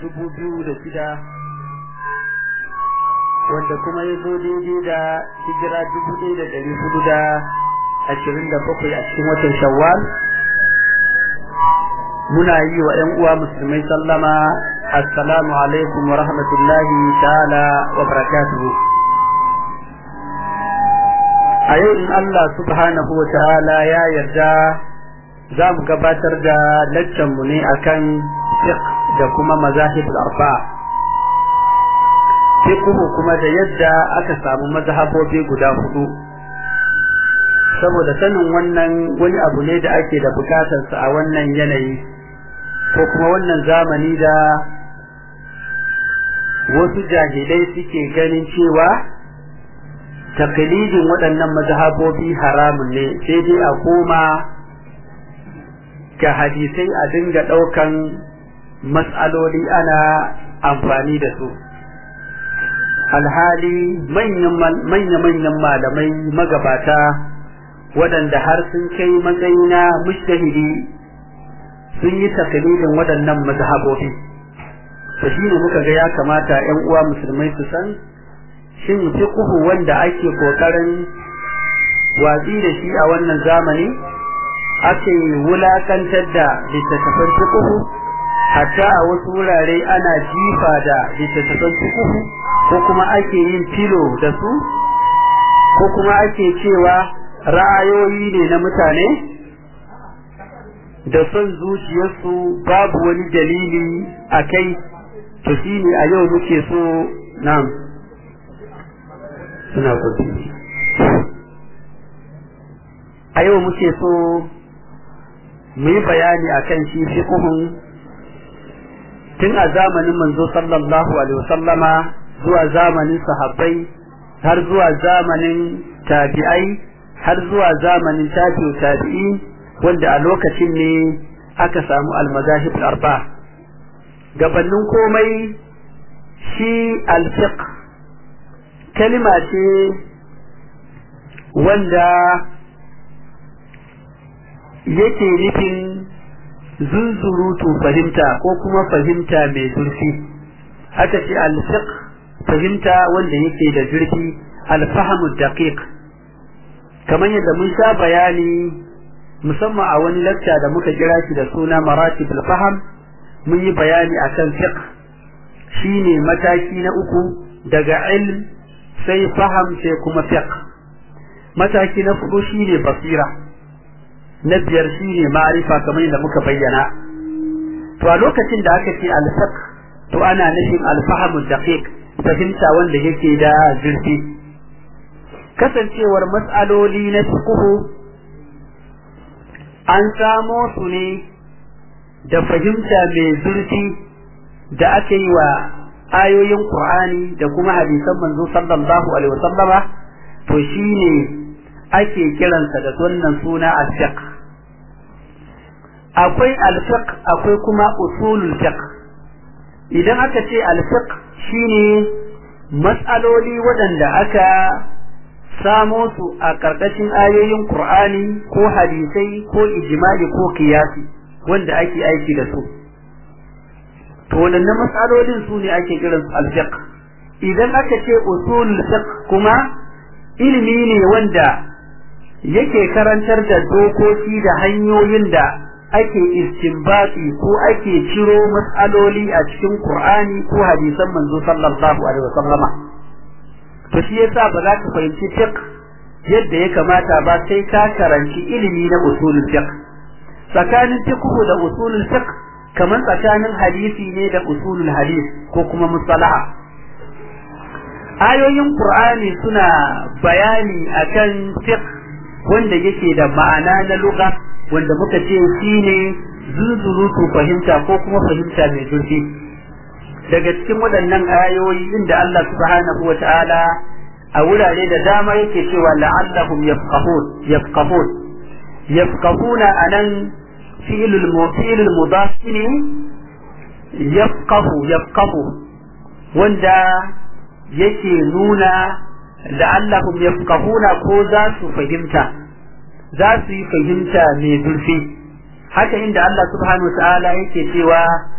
dubu biyu da shida wanda kuma ya zo daidai da hijira dubu ɗaya da ɗari hudu da ashirin da bakwai a cikin watan shawwal muna yi wa ‘yan uwa musulmai sallama assalamu alaikum wa rahmatullahi ta'ala wa barakatuhu a yau in Allah subhanahu wa ta'ala ya yarda za mu gabatar da laccanmu ne akan fiqh da kuma mazahibul arba'a fiqhu kuma da yadda aka samu mazhabobi guda hudu saboda sanin wannan wani abu ne da ake da bukatarsa a wannan yanayi ko kuma wannan zamani da wasu jahilai suke ganin cewa taklidin waɗannan mazhabobi haramun ne sai dai a koma ga hadisai a dinga ɗaukan matsaloli ana amfani da su alhali manya-manyan malamai magabata waɗanda har sun kai matsayi na mushtahidi sun yi taklidin waɗannan mazhabobi to shine muka ga ya kamata 'yan uwa musulmai su san shin fiqhu wanda ake kokarin watsi da shi a wannan zamani ake wulakantar da littattafan fiqhu hatta a wasu wurare ana jifa da littattafan fiqhu ko kuma ake yin filo da su ko kuma ake cewa ra'ayoyi ne na mutane da son zuciyarsu babu wani dalili a kai to shi ne a yau muke so nam suna kudi a yau muke so mu yi bayani a kan shi fiƙuhun tun a zamanin manzo sallallahu alaihi wasallama zuwa zamanin sahabbai har zuwa zamanin tabi'ai har zuwa zamanin tabi'u tabi'i wanda a lokacin ne aka samu almazahib arba gabanin komai shi alfiq kalima ce wanda yake nufin zunzurutu fahimta ko kuma fahimta mai zurfi aka ce alfiq fahimta wanda yake da zurfi alfahamu daqiq kamar yadda mun sha bayani musamman a wani lacca da muka kira shi da suna maratibul faham mun yi bayani akan fiqh shine mataki na uku daga ilm sai faham sai kuma fiqh mataki na hudu shine basira na biyar shine ma'rifa kamar yadda muka bayyana to a lokacin da aka ce al-fiqh to ana nufin al-fahm daqiq fahimta wanda yake da zurfi kasancewar mas'aloli na fiqh an samo su ne da fahimta mai zurfi da aka yi wa ayoyin Qur'ani da kuma hadisan manzo sallallahu alaihi wasallama to shine ake kiransa da wannan suna al-fiqh akwai al-fiqh akwai kuma usulul fiqh idan aka ce al-fiqh shine mas'aloli waɗanda aka samo su a ƙarƙashin ayoyin Qur'ani ko hadisai ko ijma'i ko kiyasi wanda ake aiki da su to waɗannan matsalolin su ne ake kiran su al-fiqh idan aka ce usulul fiqh kuma ilimi ne wanda yake karantar da dokoki da hanyoyin da ake istinbati ko ake ciro matsaloli a cikin Qur'ani ko hadisan manzo sallallahu alaihi wasallama to shi yasa ba za ka fahimci fiqh yadda ya kamata ba sai ka karanci ilimi na usulul fiqh tsakanin fiqh da usulul fiqh kamar tsakanin hadisi ne da usulul hadis ko kuma musalaha ayoyin qur'ani suna bayani akan fiqh wanda yake da ma'ana na lugha wanda muka ce shine zuzurutu fahimta ko kuma fahimta mai zurfi daga cikin waɗannan ayoyi inda Allah subhanahu wa ta'ala a wurare da dama yake cewa la'allahum yafqahun yafqahun yafqahuna anan fi'lul fi'lul mudaf ne yafqahu yafqahu wanda yake nuna la'allahum yafqahuna ko za su fahimta za su yi fahimta mai zurfi haka inda Allah subhanahu wa ta'ala yake cewa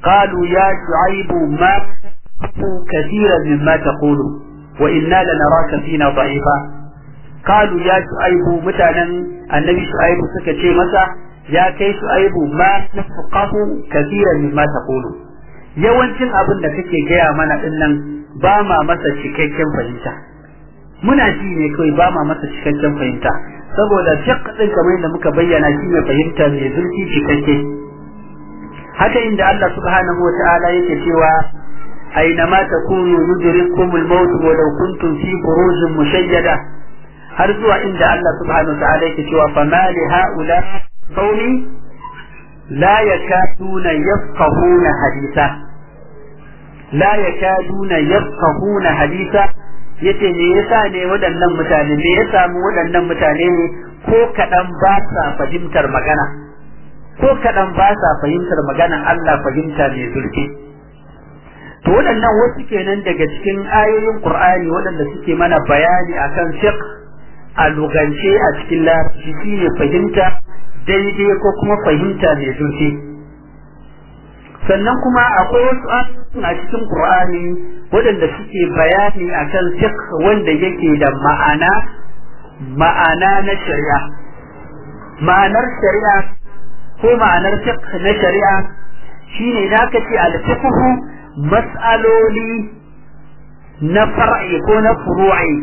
qalu ya shu'aibu ma kathiran mimma taqulu wa inna lanaraka fina da'ifa qalu ya shu'aibu mutanen annabi shu'aibu suka ce masa ya kai shu'aibu ma nafqahu kathiran mimma taqulu yawancin abin da kake gaya mana dinnan ba ma masa cikakken fahimta muna ji ne kawai ba ma masa cikakken fahimta saboda fiqh din kamar da muka bayyana shi ne fahimta mai zurfi cikakke haka inda Allah subhanahu wata'ala yake cewa aina ma takunu yudrikum al-maut wa law kuntum fi burujin mushayyada har zuwa inda Allah subhanahu wata'ala yake cewa fama li haula qaumi la yakaduna yafqahuna haditha la yakaduna yafqahuna haditha yace me yasa ne waɗannan mutane me ya samu waɗannan mutane ne ko kaɗan ba sa fahimtar magana ko kaɗan ba sa fahimtar magana Allah fahimta mai zurfi to waɗannan wasu kenan daga cikin ayoyin Qur'ani waɗanda suke mana bayani akan fiqh a lugance a cikin larabci shine fahimta daidai ko kuma fahimta mai zurfi sannan kuma akwai wasu a cikin Qur'ani waɗanda suke bayani akan fiqh wanda yake da ma'ana ma'ana na shari'a ma'anar shari'a ko ma'anar fiqh na shari'a shine da aka ce al-fiqh mas'aloli na far'i ko na furu'i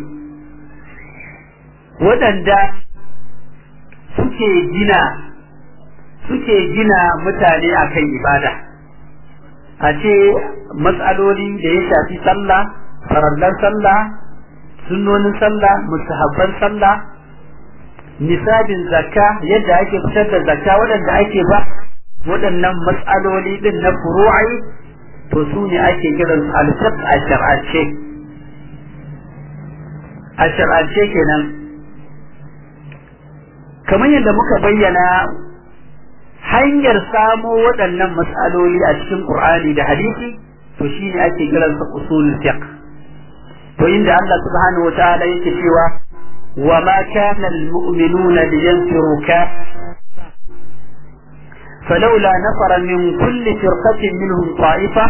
waɗanda suke gina suke gina mutane akan ibada a ce matsaloli da ya shafi sallah farallan sallah sunnonin sallah musahabban sallah nisabin zakka yadda ake fitar da zakka waɗanda ake ba waɗannan matsaloli din na furu'i to su ne ake kiran su alfiq a shar'ance a shar'ance kenan kamar yadda muka bayyana hanyar samo waɗannan matsaloli a cikin Qur'ani da hadisi to shine ake kiran sa usulul fiqh to inda Allah subhanahu wa ta'ala yake cewa wa ma kana almu'minuna liyanfiru ka فلولا نفر من كل فرقة منهم طائفة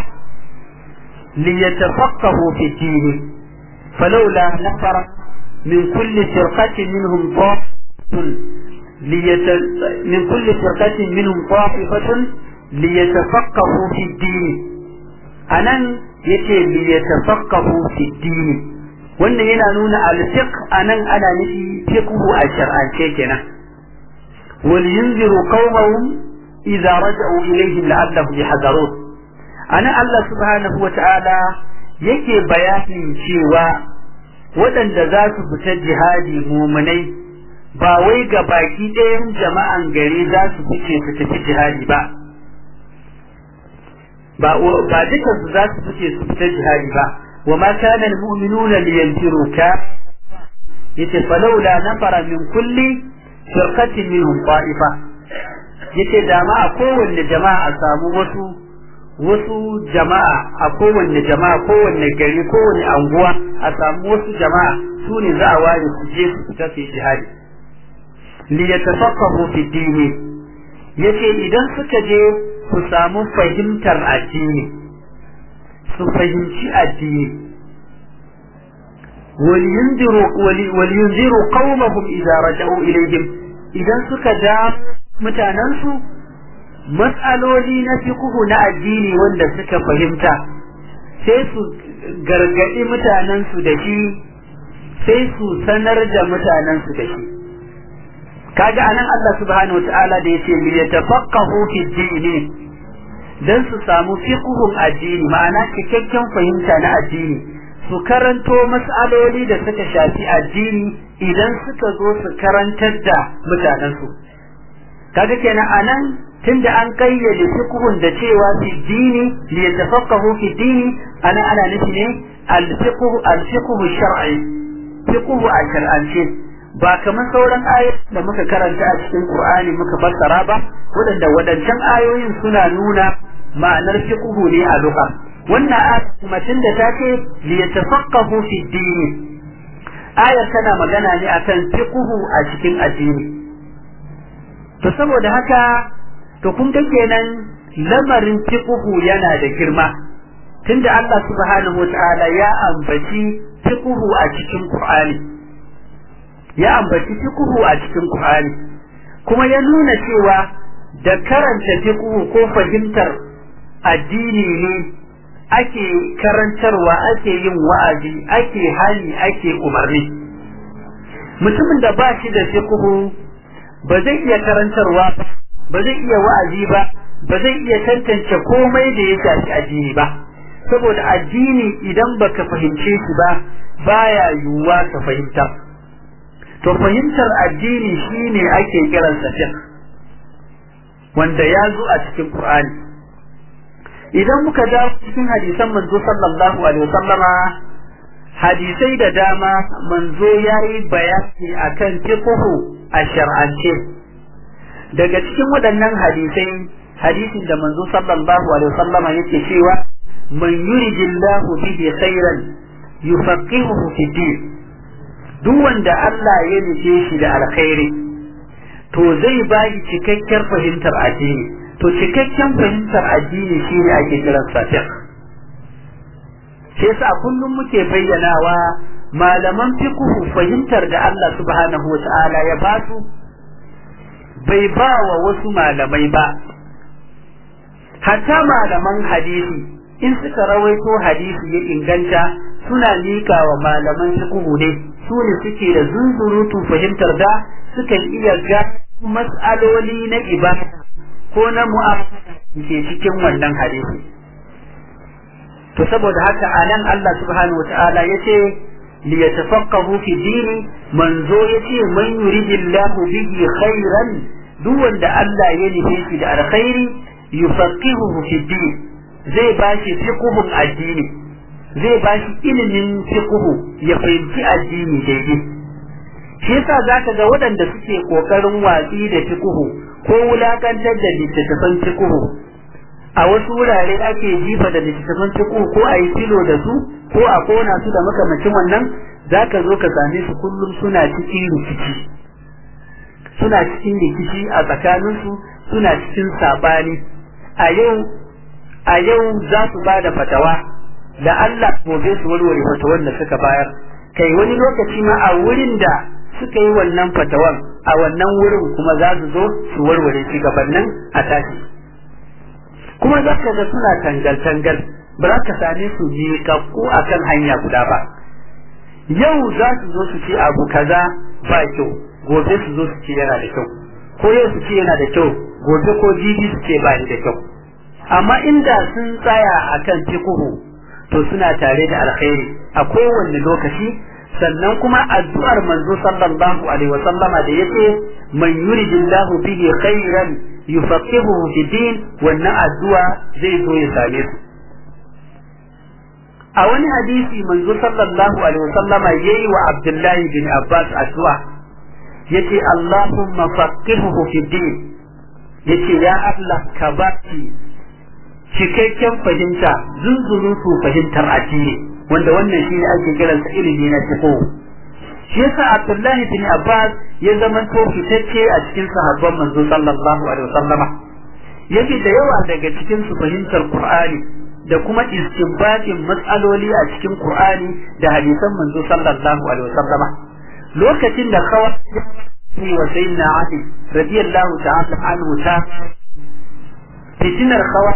ليتفقهوا في الدين فلولا نفر من كل فرقة منهم طائفة ليت... من كل فرقة منهم طائفة ليتفقهوا في الدين أنا يتي ليتفقهوا في الدين wannan yana nuna alfiq anan ana nufi fiqhu a shar'ance kenan wal yunziru qaumahum idza raja'u ilayhim la'allahum yahdharun anan Allah subhanahu wata'ala yake bayanin cewa waɗanda za su fita jihadi mumunai ba wai ga baki ɗayan jama'an gari za su fice su tafi jihadi ba ba ba dukan su za su fice su fita jihadi ba wa ma kana almu'minuna liyanfiru ka yace falawla nafara min kulli firqatin minhum ta'ifa yace da ma a kowanne jama'a a samu wasu wasu jama'a a kowanne jama'a kowanne gari kowanne anguwa a samu wasu jama'a su ne za a ware su je su fita su yi jihadi liyatafaqahu fi dini yace idan suka je su samu fahimtar addini su fahimci addini waliyunziru qaumahum idza raja'u ilayhim idan suka ja mutanensu matsaloli na fiqhu na addini wanda suka fahimta sai su gargadi mutanensu da shi sai su sanar da mutanensu da shi kaga anan Allah subhanahu wataala da yace li yatafaqahu fi dini dan su samu fiqhun addini ma'ana cikakken fahimta na addini su karanto mas'aloli da suka shafi addini idan suka zo su karantar da mutanensu kaga kenan anan tunda an kayyade fiqhun da cewa fi dini li yatafaqahu fi dini ana ana nufi ne al-fiqhu al-fiqhu shar'i fiqhu a shar'ance ba kamar sauran ayoyi da muka karanta a cikin Qur'ani muka fassara ba waɗanda waɗancan ayoyin suna nuna ma'anar fiqhu ne a lugha wannan ayar kuma tunda ta ce li yatafaqahu fi dini ayar tana magana ne akan fiqhu a cikin addini to saboda haka to kun ga kenan lamarin fiqhu yana da girma tunda Allah subhanahu wataala ya ambaci fiqhu a cikin Qur'ani ya ambaci fiqhu a cikin Qur'ani kuma ya nuna cewa da karanta fiqhu ko fahimtar addini ne ake karantarwa ake yin wa'azi ake hali ake umarni mutumin da ba shi da fiqhu ba zai iya karantarwa ba zai iya wa'azi ba ba zai iya tantance komai da ya shafi addini ba saboda addini idan baka fahimce shi ba baya yiwuwa ka fahimta to fahimtar addini shine ake kiransa fiqh wanda ya zo a cikin Qur'ani idan muka dawo cikin hadisan manzo sallallahu alaihi wasallama hadisai da dama manzo yayi bayani akan fiqhu a shar'ance daga cikin waɗannan hadisai hadisin da manzo sallallahu alaihi wasallama yake cewa man yuridillahu bihi khairan yufaqihuhu fi din duk wanda Allah ya nufe shi da alkhairi to zai ba shi cikakken fahimtar addini to cikakken fahimtar addini shine ake kiran sa fiqh shi yasa kullum muke bayyanawa malaman fiqh fahimtar da Allah subhanahu wata'ala ya ba su bai ba wa wasu malamai ba hatta malaman hadisi in suka rawaito hadisi ya inganta suna liƙa wa malaman fiqh ne su ne suke da zunzurutu fahimtar da suka iya ga mas'aloli na ibada ko na mu'amala ke cikin wannan hadisi to saboda haka anan Allah subhanahu wata'ala yace li yatafaqahu fi dini manzo yace man yuridillahu bihi khairan duk wanda Allah ya nufe shi da alkhairi yufaqihuhu fi din zai bashi fiqhun addini zai bashi ilimin fiqhu ya fahimci addini daidai shi yasa zaka ga waɗanda suke kokarin watsi da fiqhu ko wulakantar da littattafan fiqhu a wasu wurare ake jifa da littattafan fiqhu ko a yi filo da su ko a kona su da makamacin wannan zaka zo ka same su kullum suna cikin rikici suna cikin rikici a tsakaninsu suna cikin sabani a yau a yau za su ba da fatawa da Allah gobe su warware fatawan da suka bayar kai wani lokaci ma a wurin da suka yi wannan fatawan a wannan wurin kuma za su zo su warware shi gabanin a tashi kuma za ka ga suna tangal-tangal ba za ka same su miƙaƙƙu a kan hanya guda ba yau za su zo su ce abu kaza ba kyau gobe su zo su ce yana da kyau ko yau su ce yana da kyau gobe ko jibi su ce ba da kyau amma inda sun tsaya akan fikuhu to suna tare da alkhairi a kowanne lokaci sannan kuma addu'ar manzo sallallahu alaihi wasallama da yace man yuridillahu bihi khairan yufaqihuhu fi din wannan addu'a zai zo ya same su a wani hadisi manzo sallallahu alaihi wasallama yayi wa Abdullahi bin Abbas addu'a yace Allahumma faqihuhu fi din yace ya Allah ka baki cikakken fahimta zunzurutu fahimtar addini wanda wannan shi ne ake kiransa ilimi na fiqh shi yasa Abdullahi bin Abbas ya zama to fitacce a cikin sahabban manzo sallallahu alaihi wasallama yake da yawa daga cikin su fahimtar Qur'ani da kuma istinbatin matsaloli a cikin Qur'ani da hadisan manzo sallallahu alaihi wasallama lokacin da kawai wa sayyidina Ali radiyallahu ta'ala anhu ta fitinar kawai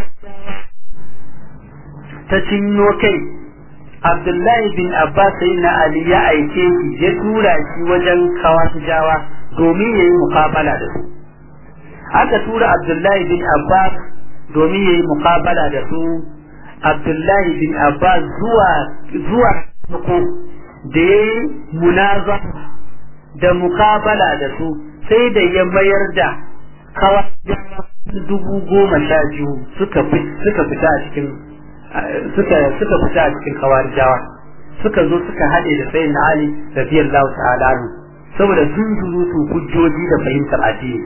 ta cinno kai Abdullahi bin Abbas sai na Ali ya aike shi ya tura shi wajen kawasijawa domin ya yi muqabala da su. Aka tura Abdullahi bin Abbas domin ya yi muqabala da su. Abdullahi bin Abbas zuwa zuwa ko da ya yi munaza da muqabala da su sai da ya mayar da kawasijawa dubu goma sha biyu suka fita a cikin suka suka fita a cikin kawarijawa suka zo suka haɗe da sayin Ali radiyallahu ta'ala anhu saboda sun zurutu hujjoji da fahimtar addini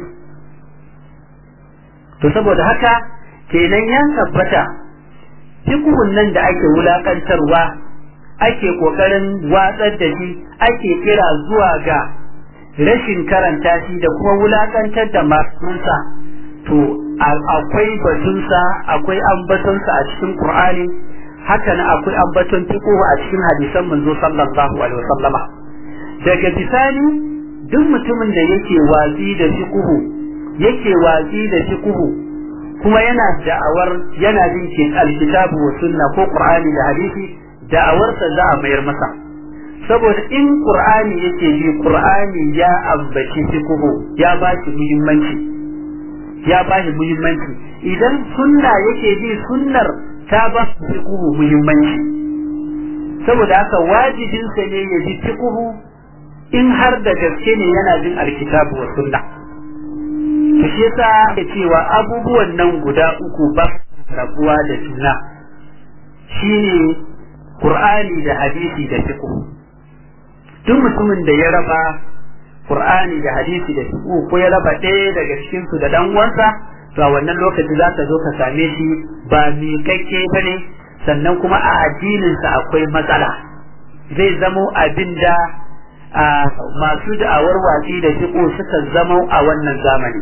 to saboda haka kenan ya tabbata fiqhun nan da ake wulakantarwa ake kokarin watsar da shi ake kira zuwa ga rashin karanta shi da kuma wulakantar da masunsa to akwai batunsa akwai ambatonsa a cikin Qur'ani haka nan akwai ambaton fiqh a cikin hadisan manzo sallallahu alaihi wasallama daga bisani duk mutumin da yake watsi da fiqh yake watsi da fiqh kuma yana da'awar yana jin ke alkitabu wa sunna ko Qur'ani da hadisi da'awarsa za a mayar masa saboda in Qur'ani yake ji Qur'ani ya ambaci fiqh ya ba shi muhimmanci ya ba shi muhimmanci idan sunna yake ji sunnar ta ba su fiqhu muhimmanci saboda haka wajibinsa ne ya ji fiqhu in har da gaske ne yana jin alkitabu wa sunna to shi yasa ya cewa abubuwan nan guda uku ba rabuwa da juna shine qur'ani da hadisi da fiqhu duk mutumin da ya raba Qur'ani da hadisi da fiqh ko ya raba ɗaya daga cikin su da dan uwansa to a wannan lokaci za ka zo ka same shi ba miƙaƙƙe bane sannan kuma a addinin sa akwai matsala zai zamo abin da masu da'awar watsi da fiqh suka zamo a wannan zamani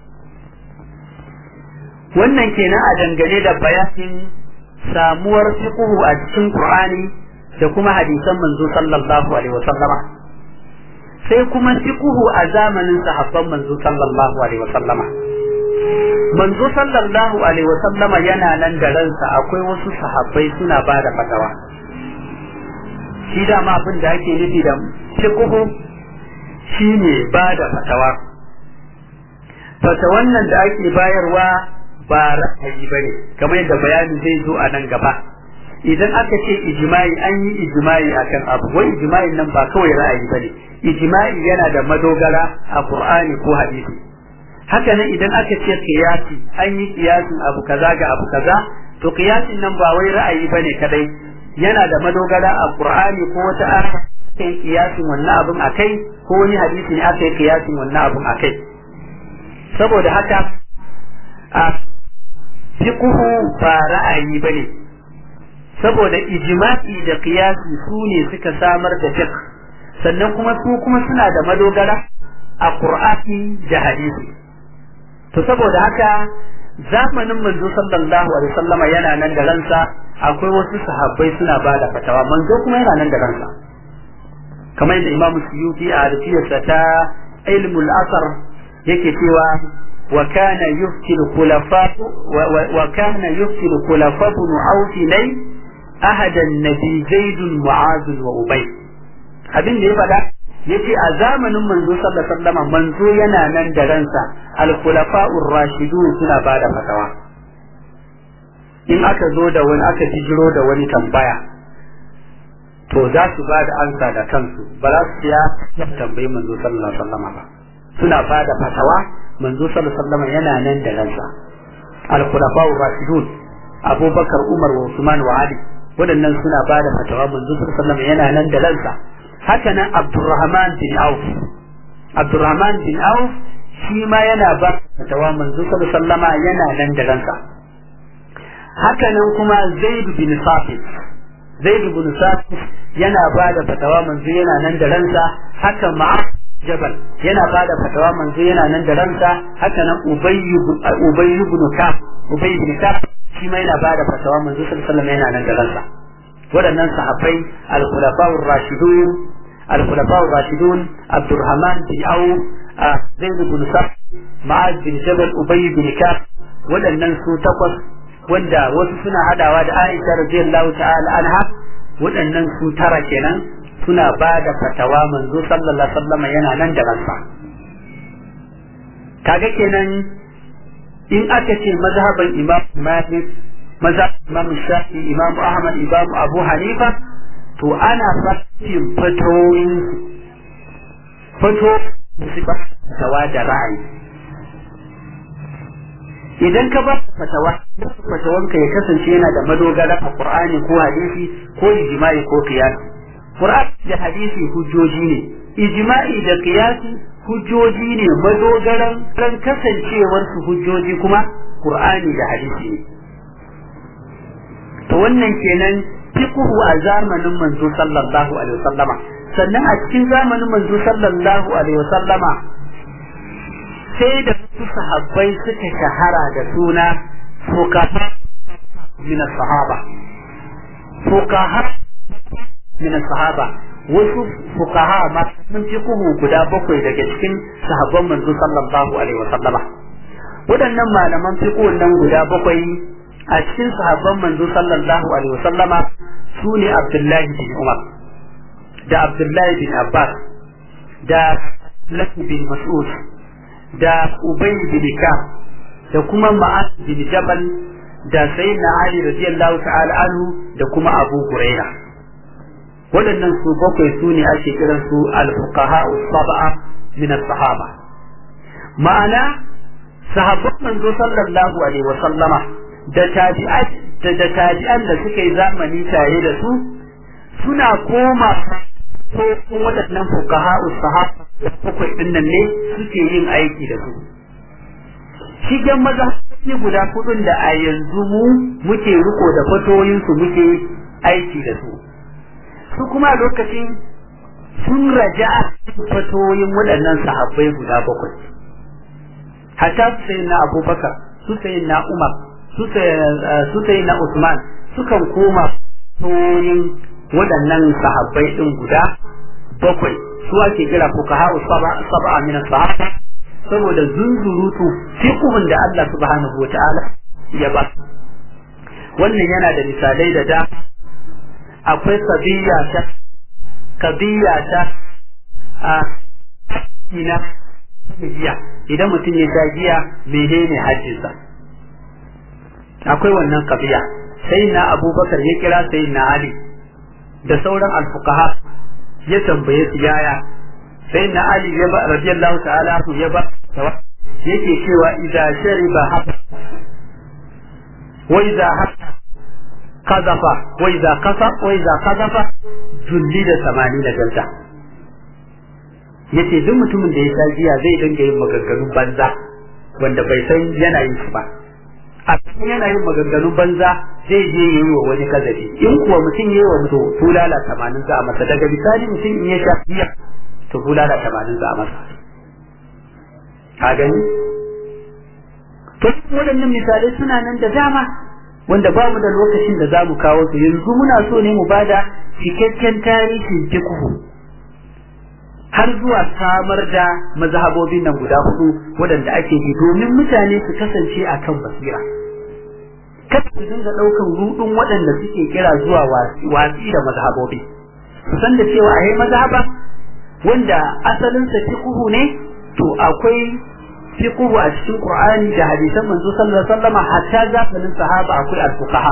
wannan kenan a dangane da bayanin samuwar fiqh a cikin Qur'ani da kuma hadisan manzo sallallahu alaihi wasallama sai kuma fiqhu a zamanin sahabban manzo sallallahu alaihi wasallama manzo sallallahu alaihi wasallama yana nan da ransa akwai wasu sahabbai suna ba da fatawa shi da ma abin da ake nufi da fiqhu shine ba da fatawa fatawan nan da ake bayarwa ba ra'ayi bane kamar yadda bayani zai zo a nan gaba idan aka ce ijma'i an yi ijma'i akan abu wai ijma'in nan ba kawai ra'ayi bane ijma'i yana da madogara a Qur'ani ko hadisi haka nan idan aka ce qiyasi an yi qiyasin abu kaza ga abu kaza to qiyasin nan ba wai ra'ayi bane kadai yana da madogara a Qur'ani ko wata aya kai qiyasin wannan abun akai ko wani hadisi ne aka yi qiyasin wannan abun akai saboda haka a fiqhu ba ra'ayi bane saboda ijma'i da qiyasi su ne suka samar da fiqh sannan kuma su kuma suna da madogara a Qur'ani da hadisi to saboda haka zamanin manzo sallallahu alaihi wasallama yana nan da ransa akwai wasu sahabbai suna ba da fatawa manzo kuma yana nan da ransa kamar yadda Imam Suyuti a hadisiyarsa ta ilmul asar yake cewa wa kana yufti khulafa wa kana yufti khulafa ibn Auf lay ahadan nabi Zaid Mu'az wa Ubay abin da ya faɗa yace a zamanin manzo sallallahu alaihi wasallam manzo yana nan da ransa al-khulafa'ur rashidun suna bada fatawa in aka zo da wani aka jiro da wani tambaya to za su ba da ansa da kansu ba za su ya tambayi manzo sallallahu alaihi wasallam ba suna bada fatawa manzo sallallahu alaihi wasallam yana nan da ransa al-khulafa'ur rashidun abubakar umar wa usman wa ali waɗannan suna bada fatawa manzo sallallahu alaihi wasallam yana nan da ransa haka nan Abdurrahman bin Auf Abdurrahman bin Auf shi ma yana ba fatawa manzo sallallahu alaihi yana nan da ransa haka nan kuma Zaid bin Sabit Zaid bin Sabit yana ba da fatawa manzo yana nan da ransa haka Ma'ad Jabal yana ba da fatawa manzo yana nan da ransa haka nan Ubay Ubay ibn Ka'b Ubay ibn Ka'b shi ma yana ba da fatawa manzo sallallahu alaihi yana nan da ransa waɗannan sahabbai al-khulafa'ur rashidun al-khulafa'ur rashidun Abdurrahman bin Auf Zaid bin Sa'd Ma'az bin Jabal Ubay bin Ka'b waɗannan su takwas wanda wasu suna hadawa da Aisha radiyallahu ta'ala anha waɗannan su tara kenan suna ba da fatawa manzo sallallahu alaihi wasallam yana nan da ransa kaga kenan in aka ce mazhaban Imam Malik mazhab Imam Shafi Imam Ahmad Imam Abu Hanifa to ana fatin fatoyin fato su ba fatawa da ra'ayi idan ka ba fatawa fatawanka ya kasance yana da madogara a Qur'ani ko hadisi ko ijma'i ko qiyas Qur'ani da hadisi hujjoji ne ijma'i da qiyasi hujjoji ne madogaran ran kasancewar su hujjoji kuma Qur'ani da hadisi ne to wannan kenan fiqhu a zamanin manzo sallallahu alaihi wasallama sannan a cikin zamanin manzo sallallahu alaihi wasallama sai da su sahabbai suka shahara da suna fuqaha min sahaba fuqaha min sahaba wasu fuqaha ma sun fi kuhu guda bakwai daga cikin sahabban manzo sallallahu alaihi wasallama waɗannan malaman fiqh nan guda bakwai a cikin sahabban manzo sallallahu alaihi wasallama su ne Abdullahi bin Umar da Abdullahi bin Abbas da Lafi bin Mas'ud da Ubay bin Ka'ab da kuma Ma'ad bin Jabal da Sayyidina Ali radiyallahu ta'ala anhu da kuma Abu Huraira waɗannan su bakwai su ne ake kiran su al-fuqaha as-sab'a min as-sahaba ma'ana sahabban manzo sallallahu alaihi wa sallama da tabi'at da tabi'an da suka yi zamani tare da su suna koma ko waɗannan fuqaha as-sahaba da bakwai din nan ne suke yin aiki da su shigen maza ne guda kudin da a yanzu mu muke riko da fatoyin su muke aiki da su su kuma lokacin sun raja fatoyin waɗannan sahabbai guda bakwai hatta su sayi na abubakar su sayi na umar su sayi na usman sukan koma fatoyin waɗannan sahabbai ɗin guda bakwai su ake kira fuqaha sab'a min sahaba saboda zunzurutu fiqhun da Allah subhanahu wata'ala ya ba wannan yana da misalai da da akwai kabiya ta kabiya ta a ina giya idan mutum ya sha giya menene hajjinsa akwai wannan kabiya sai na abubakar ya kira sai na ali da sauran alfuqaha ya tambaye su yaya sai na ali ya ba radiyallahu ta'ala ya ba yake cewa idza shariba haba wa idza hatta kazafa wa idza kasa wa idza kazafa julli da samani da ganta yace duk mutumin da ya sha giya zai dinga yin maganganun banza wanda bai san yana yin su ba a cikin yana yin maganganun banza zai je yi wa wani kazafi in kuwa mutum yi wa mutum bulala tamanin za a masa daga misali mutum in ya sha giya to bulala tamanin za a masa ka gani to waɗannan misalai suna nan da dama wanda ba mu da lokacin da za mu kawo su yanzu muna so ne mu bada cikakken tarihin fiqhu har zuwa samar da mazhabobin nan guda hudu waɗanda ake yi domin mutane su kasance akan basira kada su dinga ɗaukan rudun waɗanda suke kira zuwa watsi da mazhabobi su san da cewa a mazhaba wanda asalinsa fiqhu ne to akwai fiqhu a cikin Qur'ani da hadisan manzo sallallahu alaihi wasallam hatta zamanin sahaba akwai al-fuqaha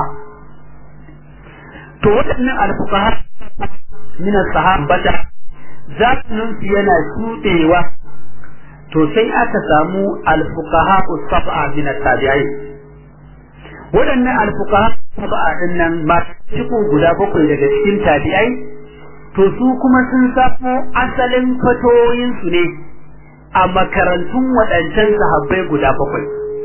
to waɗannan al-fuqaha min as-sahabata zamanin su yana shudewa to sai aka samu al-fuqaha as-sab'a min at-tabi'in waɗannan al-fuqaha sab'a din nan ma fiqhu guda bakwai daga cikin tabi'ai to su kuma sun safo asalin fatoyinsu ne a makarantun waɗancan sahabbai guda bakwai.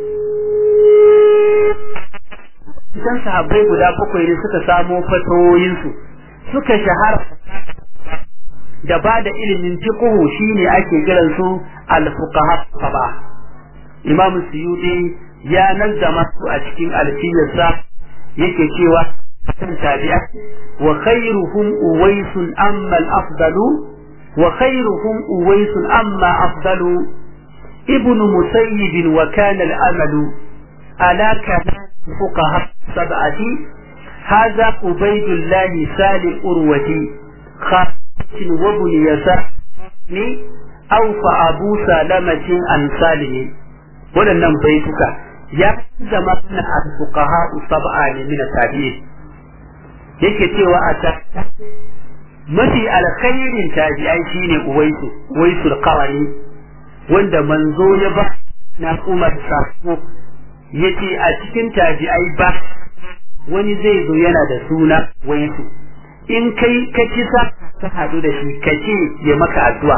Idan sahabbai guda bakwai ne suka samo fatoyinsu suka shahara da ba da ilimin fiqhu shine ake kiran su al-fuqaha saba. Imam Suyuti ya nazzama su a cikin alfiyarsa yake cewa kan tabi'a wa khairuhum uwaisun amma al-afdalu وخيرهم أويس أما أفضل ابن مسيب وكان الأمل ألا كان فقهاء سبعة هذا عبيد الله سال الأروة خالد وابن يسار أو فأبو سلمة عن سالم ولنم بيتك يا زمان الفقهاء سبعة من التابعين yake cewa a mafi alkhairin tabi'ai shine uwaisu uwaisul qarani wanda manzo ya ba na Umar sako yace a cikin tabi'ai ba wani zai zo yana da suna waisu in kai ka kisa ka hadu da shi ka ce ya maka addu'a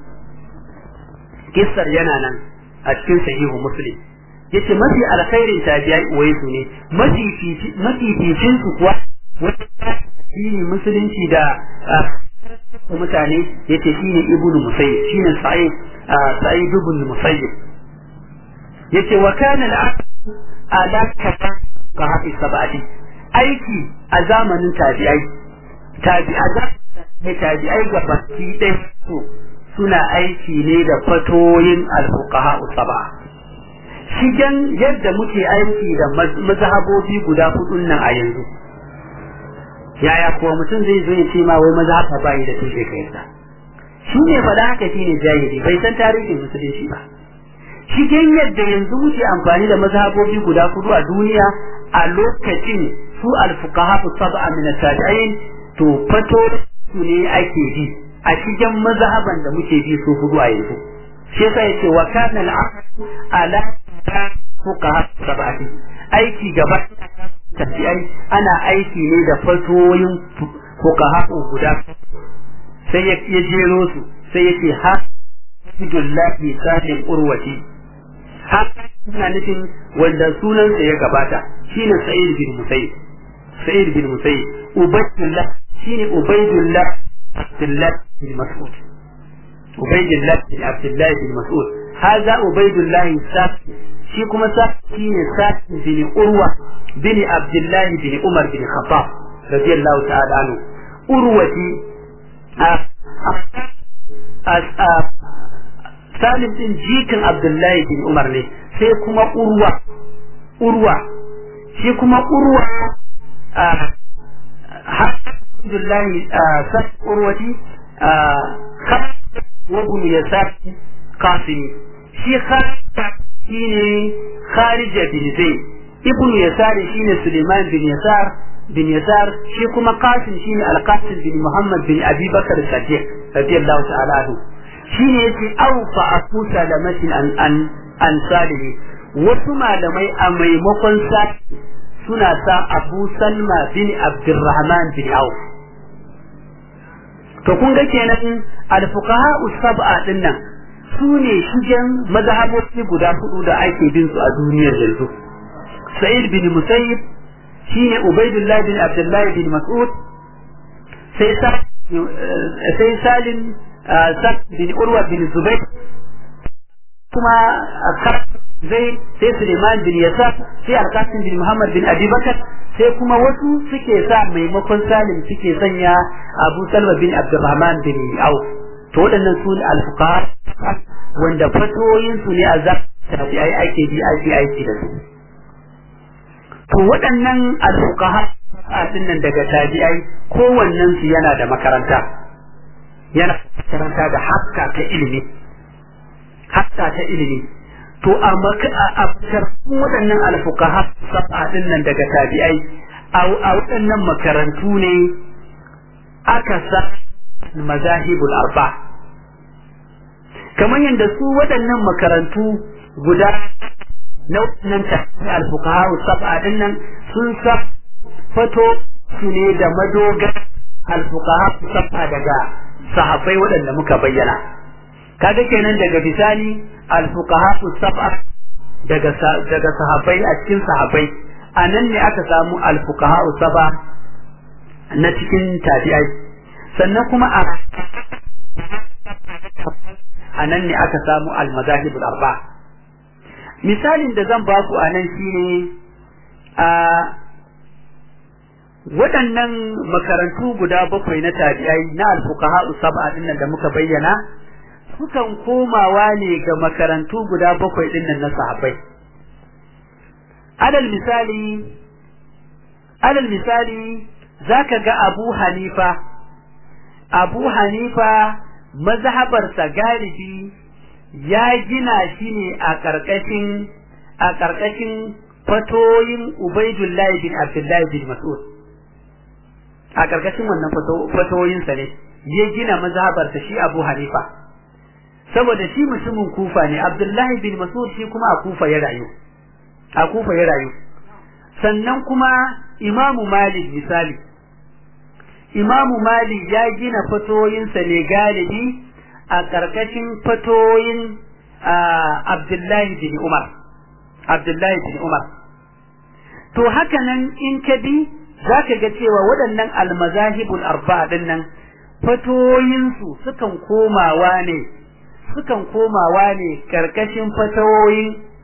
kissar yana nan a cikin sahihu muslim yace mafi alkhairin tabi'ai uwaisu ne mafi mafi ficin su kuwa shine musulunci da mutane yace shine ibnu musayyib shine sa'id sa'id ibn musayyib yace wa kana al-aqd ala kafa ka hafi sabati aiki a zamanin tabi'ai tabi'a ne tabi'ai ga baki ɗaya su suna aiki ne da fatoyin al-fuqaha sab'a shigen yadda muke aiki da mazhabobi guda hudun nan a yanzu yaya kuwa mutum zai zo ya ce ma wai mazhaba ba yi da tushe kai sa shi ne faɗa haka shi ne jahili bai san tarihin musulunci ba shigen yadda yanzu muke amfani da mazhabobi guda hudu a duniya a lokacin su alfuqaha sab'a min at-tabi'in to fato su ne ake bi a cikin mazhaban da muke bi su hudu a yanzu shi yasa yace wa kana al-aqd ala fuqaha sab'ati aiki gaba tabi'ai ana aiki ne da fatoyin fuqaha guda sai ya jero su sai yace ha Abdullahi Salim Urwati haka ina nufin wanda sunansa ya gabata shine Sa'id bin Musayyib Sa'id bin Musayyib Ubaydullah shine Ubaydullah Abdullah bin Mas'ud Ubaydullah bin Abdullah bin Mas'ud هذا عبيد الله الساقي shi kuma saki ne saki bin urwa bin abdullahi bin umar bin khattab radiyallahu ta'ala anhu urwati salim din jikin abdullahi bin umar ne sai kuma urwa urwa shi kuma urwa abdullahi saki urwati وابن يسار قاسمي shi shine Kharija bin Zayd ibnu Yasar shine Suleiman bin Yasar bin Yasar shi kuma Qasim shine Al-Qasim bin Muhammad bin Abi Bakar Sadiq radiyallahu ta'ala anhu shine yace aw fa akusa da mashin an an an salihi wasu malamai a maimakon sa suna sa Abu Salma bin Abdurrahman bin Auf to kun ga kenan al-fuqaha us-sab'a dinnan su ne shigen mazhabobi guda hudu da ake bin su a duniyar yanzu sa'id bin musayyib shine ubaidullah bin abdullah bin mas'ud sai sai salim bin urwa bin zubair kuma zai sai suleiman bin yasar sai alkasim bin muhammad bin abubakar sai kuma wasu suke sa maimakon salim suke sanya abu salma bin abdurrahman bin auf to waɗannan su ne alfuqaha wanda fatoyinsu ne a zafi ai ake bi ake aiki da su to waɗannan alfuqaha a nan daga tabi'ai kowannen su yana da makaranta yana makaranta da hakka ta ilimi hakka ta ilimi to a a waɗannan alfuqaha sab'a din nan daga tabi'ai a waɗannan makarantu ne aka sa mazahibul arba kamar yadda su waɗannan makarantu guda na wannan tafi alfuqaha sab'a din nan sun sa fato su ne da madogar alfuqaha sab'a daga sahabbai waɗanda muka bayyana kaga kenan daga bisani alfuqaha sab'a daga daga sahabbai a cikin sahabbai a nan ne aka samu alfuqaha sab'a na cikin tabi'ai sannan kuma a a nan ne aka samu almazahibul arba misalin da zan baku a nan shine a waɗannan makarantu guda bakwai na tabi'ai na alfuqaha sab'a din da muka bayyana sukan komawa ne ga makarantu guda bakwai din nan na sahabbai alal misali alal misali zaka ga Abu Hanifa Abu Hanifa mazhabarsa galibi ya gina shi ne a ƙarƙashin a ƙarƙashin fatoyin Ubaidullahi bin Abdullahi bin Mas'ud a ƙarƙashin wannan fatoyinsa ne ya gina mazhabarsa shi Abu Hanifa saboda shi mutumin Kufa ne Abdullahi bin Mas'ud shi kuma a Kufa ya rayu a Kufa ya rayu sannan kuma Imamu Malik misali Imamu Malik ya gina fatoyinsa ne galibi a ƙarƙashin fatoyin Abdullahi bin Umar. Abdullahi bin Umar. To haka nan in ka bi za ka ga cewa waɗannan almazahibul arba'a ɗin nan fatoyinsu sukan komawa ne sukan komawa ne ƙarƙashin fatawoyin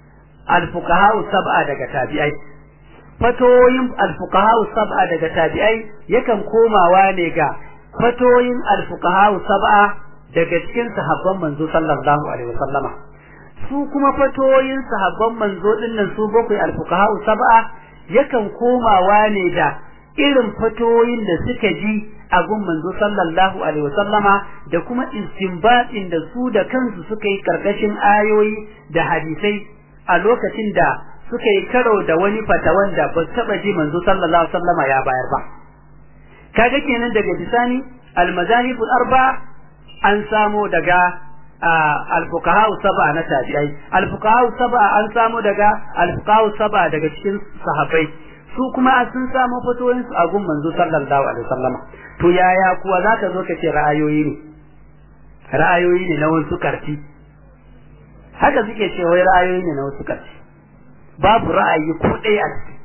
al-fuqaha sab'a daga tabi'ai fatoyin al-fuqaha sab'a daga tabi'ai yakan komawa ne ga fatoyin al-fuqaha sab'a daga cikin sahabban manzo sallallahu alaihi wasallama su kuma fatoyin sahabban manzo dinnan su bakwai al-fuqaha sab'a yakan komawa ne da irin fatoyin da suka ji a gun manzo sallallahu alaihi wasallama da kuma istinbatin da su da kansu suka yi karkashin ayoyi da hadisai a lokacin da suka yi karo da wani fatawan da ba taba ji manzo sallallahu alaihi wasallama ya bayar ba kaga kenan daga bisani al-mazahib al-arba an samo daga al-fuqaha sab'a na tabi'ai al-fuqaha sab'a an samo daga al-fuqaha sab'a daga cikin sahabbai su kuma sun samu fatoyin su a gun manzo sallallahu alaihi wasallama to yaya kuwa zaka zo ka ce ra'ayoyi ne ra'ayoyi ne na wasu karfi haka suke ce wai ra'ayoyi ne na wasu karfi babu ra'ayi ko ɗaya a ciki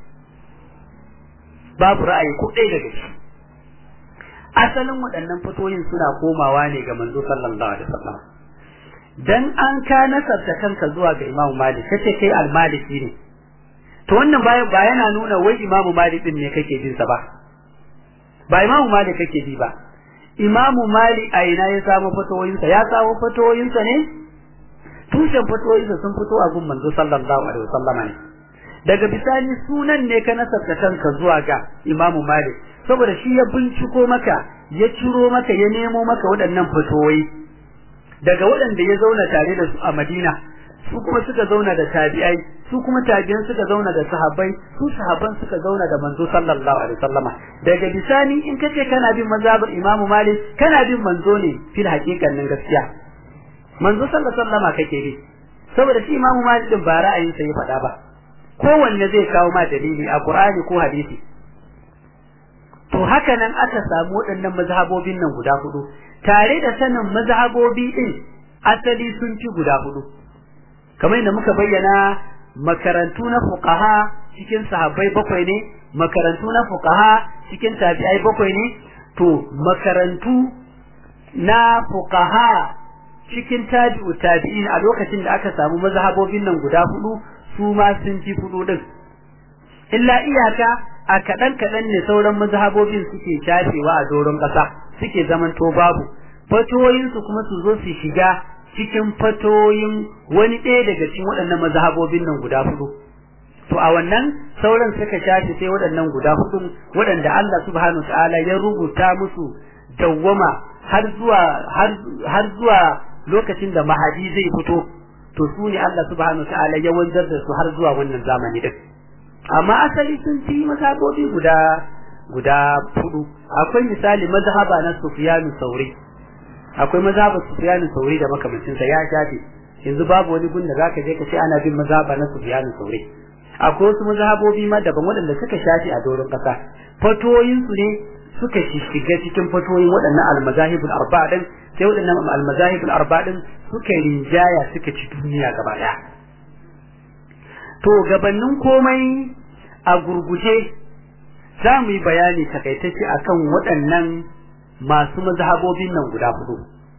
babu ra'ayi ko ɗaya daga ciki asalin waɗannan fatoyin suna komawa ne ga manzo sallallahu alaihi wasallam dan an ka nasarta kanka zuwa ga Imam Malik kace kai al-Maliki ne to wannan ba ba yana nuna wai Imam Malik din ne kake bin sa ba ba Imam Malik kake bi ba Imam Malik a ina ya samu fatoyin sa ya samu fatoyin sa ne tushen fatoyin sa sun fito a gun manzo sallallahu alaihi wasallam ne daga bisani sunan ne ka nasarta kanka zuwa ga Imam Malik saboda shi ya binciko maka ya ciro maka ya nemo maka waɗannan fatoyi daga waɗanda ya zauna tare da su a Madina su kuma suka zauna da tabi'ai su kuma tabi'an suka zauna da sahabbai su sahabban suka zauna da manzo sallallahu alaihi wasallama daga bisani in kace kana bin mazhabar Imam Malik kana bin manzo ne fil haqiqanin gaskiya manzo sallallahu alaihi wasallama kake bi saboda shi Imam Malik din ba ra'ayinsa ya faɗa ba kowanne zai kawo ma dalili a Qur'ani ko hadisi to haka nan aka samu waɗannan mazhabobin nan guda hudu tare da sanin mazhabobi din asali sun ci guda hudu kamar yadda muka bayyana makarantu na fuqaha cikin sahabbai bakwai ne makarantu na fuqaha cikin tabi'ai bakwai ne to makarantu na fuqaha cikin tabi'u tabi'in a lokacin da aka samu mazhabobin nan guda hudu su ma sun ci hudu din illa iyaka a kaɗan kaɗan ne sauran mazhabobin suke shafewa a doron ƙasa suke zamanto babu fatoyinsu kuma su zo su shiga cikin fatoyin wani ɗaya daga cikin waɗannan mazhabobin nan guda hudu to a wannan sauran suka shafe sai waɗannan guda hudu waɗanda Allah subhanahu ta'ala ya rubuta musu dawwama har zuwa har zuwa lokacin da mahadi zai fito to su ne Allah subhanahu ta'ala ya wanzar da su har zuwa wannan zamani din amma asali sun fi mazhabobi guda guda hudu akwai misali mazhaba na Sufyan Sauri akwai mazhabar Sufyan Sauri da makamancin sa ya shafe yanzu babu wani gun da zaka je ka ce ana bin mazhaba na Sufyan Sauri akwai wasu mazhabobi ma daban waɗanda suka shafe a doron ƙasa fatoyin su ne suka shiga cikin fatoyin waɗannan almazahibul arba'a din sai waɗannan almazahibul arba'a din suka rinjaya suka ci duniya gaba ɗaya to gabanin komai a gurguje za mu yi bayani takaitacce akan waɗannan masu mazhabobin nan guda hudu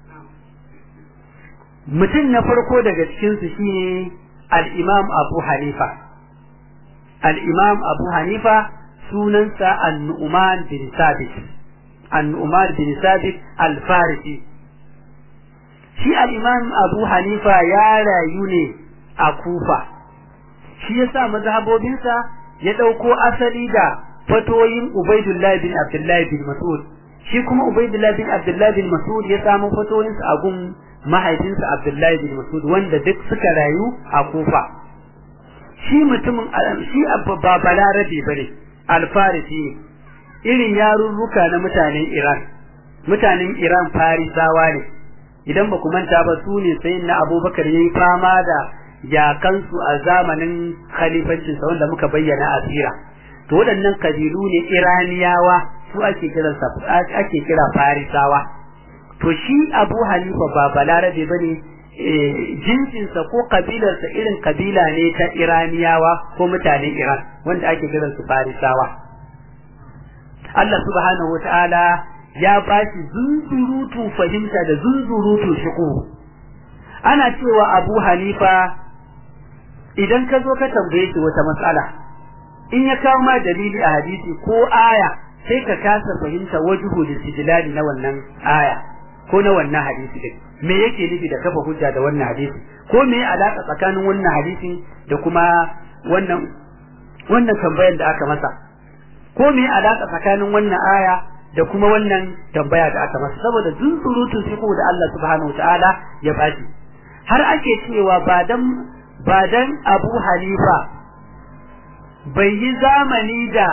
mutum na farko daga cikinsu shine al-imam abu hanifa al-imam abu hanifa sunansa an-nu'man bin sabit an-nu'man bin sabit al-farisi shi al-imam abu hanifa ya rayu ne a kufa shi yasa mazhabobinsa ya dauko asali da fatoyin Ubaidullah bin Abdullah bin Mas'ud shi kuma Ubaidullah bin Abdullah bin Mas'ud ya samu fatoyinsa a gun mahaifinsa Abdullah bin Mas'ud wanda duk suka rayu a Kufa shi mutumin shi ba balarabe bane alfarisi irin yarurruka na mutanen Iran mutanen Iran farisawa ne idan ba ku manta ba su ne sai na Abubakar yayi fama da yakansu a zamanin khalifancinsa wanda muka bayyana a sira to waɗannan kabilu ne iraniyawa su ake kiransa ake kira farisawa to shi abu hanifa ba balarabe bane jinsinsa ko kabilarsa irin kabila ne ta iraniyawa ko mutanen iran wanda ake kiransu farisawa Allah subhanahu wa ta'ala ya ba shi zunzurutu fahimta da zunzurutu shiku ana cewa abu hanifa idan ka zo ka tambaye shi wata matsala in ya kawo ma dalili a hadisi ko aya sai ka kasa fahimta wajuhu listidlali na wannan aya ko na wannan hadisi din me yake nufi da kafa hujja da wannan hadisi ko me ya alaka tsakanin wannan hadisi da kuma wannan wannan tambayar da aka masa ko me ya alaka tsakanin wannan aya da kuma wannan tambaya da aka masa saboda zunzurutun fiqh da Allah subhanahu wataala ya bashi har ake cewa ba dan ba dan Abu Hanifa bai yi zamani da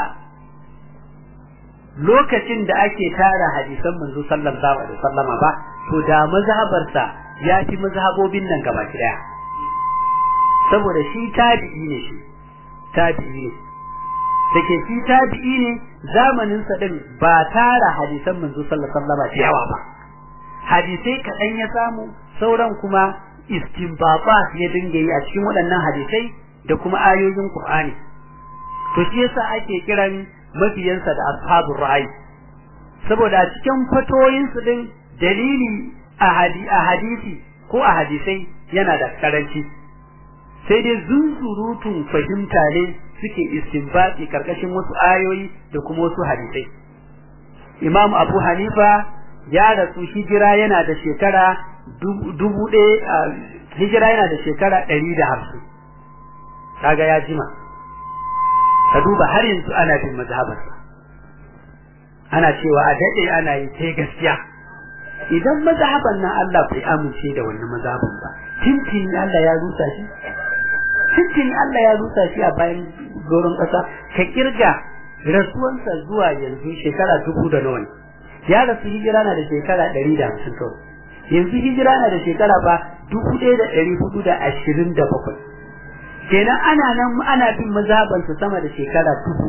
lokacin da ake tara hadisan manzo sallallahu alaihi wasallama ba to da mazhabarsa ya fi mazhabobin nan gaba daya saboda shi tabi'i ne shi tabi'i ne dake shi tabi'i ne zamanin sa din ba tara hadisan manzo sallallahu alaihi wasallama da yawa ba hadisai kaɗan ya samu sauran kuma istinbaba ya dinga yi a cikin waɗannan hadisai da kuma ayoyin Qur'ani to shi yasa ake kiran mafiyansa da ashabul ra'ayi saboda a cikin fatoyin su din dalili a hadisi ko a hadisai yana da karanci sai dai zunzurutun fahimta ne suke istinbati karkashin wasu ayoyi da kuma wasu hadisai imam abu hanifa ya rasu hijira yana da shekara dubu ɗaya hijira yana da shekara ɗari da hamsin kaga ya jima ka duba har yanzu ana bin mazhabarsa ana cewa a daɗe ana yi sai gaskiya idan mazhaban nan Allah bai amince da wannan mazhaban ba tintini Allah ya rusa shi tintini Allah ya rusa shi a bayan doron ƙasa ka kirga rasuwansa zuwa yanzu shekara dubu da nawa ya rasu hijira na da shekara ɗari da hamsin kawai yanzu hijira na da shekara ba dubu ɗaya da ɗari hudu da ashirin da bakwai kenan ana nan ana bin mazhabansa sama da shekara dubu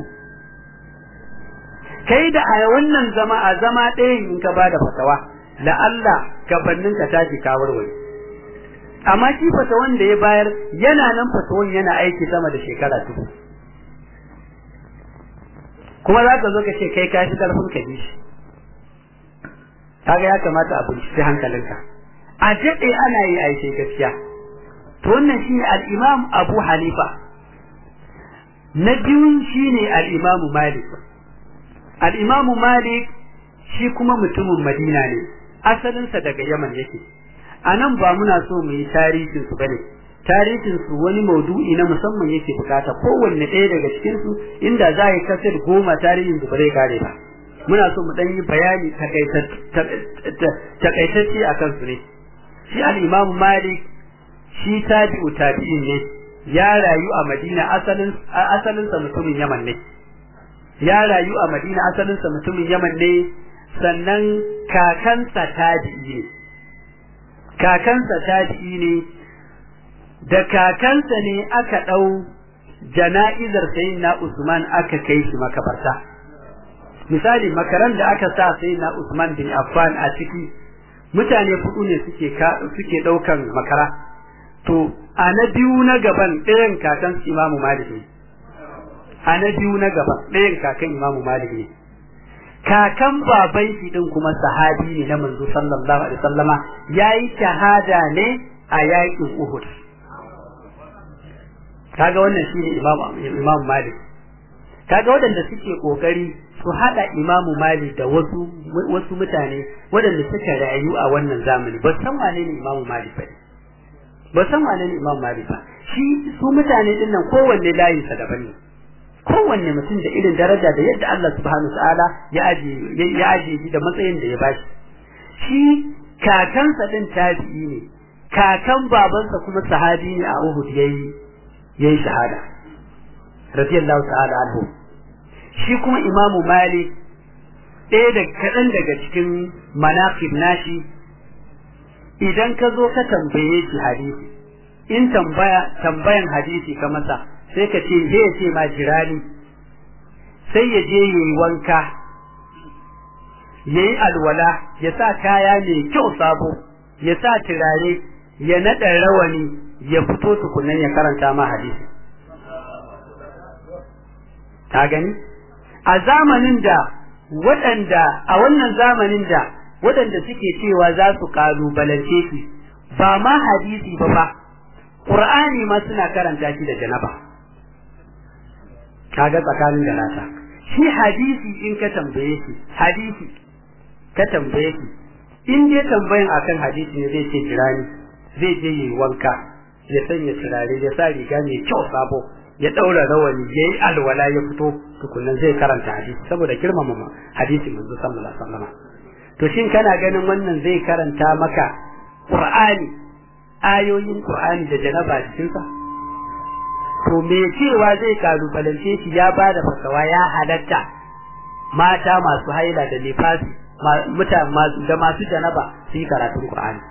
kai da a wannan zama a zama ɗayan in ka bada fatawa la Allah gabanin ka tashi ka warware amma shi fatawan da ya bayar yana nan fatawan yana aiki sama da shekara dubu kuma za ka zo ka ce kai ka shi karfin ka bi shi kaga ya kamata a binciki hankalinka a daɗe ana yi aishe gaskiya to wannan shine al-Imam Abu Hanifa na biyun shine al-Imam Malik al-Imam Malik shi kuma mutumin Madina ne asalinsa daga Yaman yake anan ba muna so mu yi tarihin su bane tarihin su wani maudu'i na musamman yake bukata kowanne ɗaya daga cikin su inda za a yi kasar goma tarihin su bare kare ba muna so mu dan yi bayani takaitacce a kansu ne shi al-Imam Malik shi tabi'u tabi'in ne ya rayu a Madina asalin asalin sa mutumin Yaman ne ya rayu a Madina asalin sa mutumin Yaman ne sannan kakansa tabi'i ne kakansa tabi'i ne da kakansa ne aka dau jana'izar sayyidina Usman aka kai shi makabarta misali makaran da aka sa sayyidina Usman bin Affan a ciki mutane hudu ne suke suke daukan makara to a na biyu na gaban ɗayan kakan imamu malik ne a na biyu na gaban ɗayan kakan imamu malik ne kakan baban shi din kuma sahabi ne na manzo sallallahu alaihi wasallama yayi shahada ne a yakin uhud kaga wannan shine imamu imamu malik kaga waɗanda suke kokari su hada imamu malik da wasu wasu mutane waɗanda suka rayu a wannan zamani ba san wane ne imamu malik ba ba san wane ne Imam Malik ba shi su mutane din nan kowanne layin sa daban ne kowanne mutum da irin daraja da yadda Allah subhanahu wa ta'ala ya aje ya aje shi da matsayin da ya bashi shi kakansa din tabi'i ne kakan babansa kuma sahabi ne a Uhud yayi yayi shahada radiyallahu ta'ala anhu shi kuma Imam Malik ɗaya da kaɗan daga cikin manaqib nashi idan ka zo ka tambaye shi hadisi in tambaya tambayan hadisi ka masa sai ka ce zai ce ma jirani sai ya je yayi wanka yayi alwala ya sa kaya mai kyau sabo ya sa turare ya naɗa rawani ya fito tukunan ya karanta ma hadisi ka gani a zamanin da waɗanda a wannan zamanin da waɗanda suke cewa za su kalubalance shi ba ma hadisi ba ba qur'ani ma suna karanta shi da janaba kaga tsakanin da rata shi hadisi in ka tambaye shi hadisi ka tambaye shi in dai tambayin akan hadisi ne zai ce jirani zai je yi wanka ya sanya turare ya sa riga mai kyau sabo ya daura rawani ya yi alwala ya fito tukunan zai karanta hadisi saboda girmama hadisi manzo sallallahu alaihi wasallam to shin kana ganin wannan zai karanta maka qur'ani ayoyin qur'ani da janaba cikin sa to me cewa zai kalubalance shi ya bada fasawa ya halatta mata masu haila da nifasi da masu janaba su yi karatun qur'ani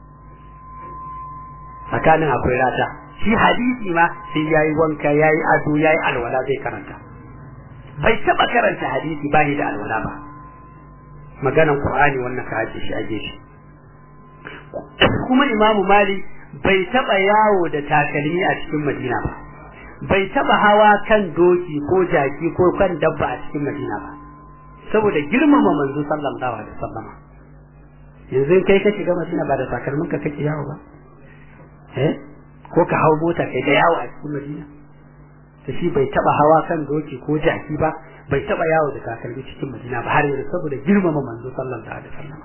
tsakanin akwai rata shi hadisi ma sai yayi wanka yayi ado yayi alwala zai karanta bai taba karanta hadisi ba da alwala ba maganan qur'ani wannan ka aje shi aje shi kuma imamu malik bai taba yawo da takalmi a cikin madina ba bai taba hawa kan doki ko jaki ko kan dabba a cikin madina ba saboda girmama manzo sallallahu alaihi wasallam yanzu kai ka shiga madina ba da takalmin ka kake yawo ba eh ko ka hau mota kai da yawo a cikin madina to shi bai taba hawa kan doki ko jaki ba bai taba yawo da takalmi cikin madina ba har yanzu saboda girmama manzo sallallahu alaihi wasallam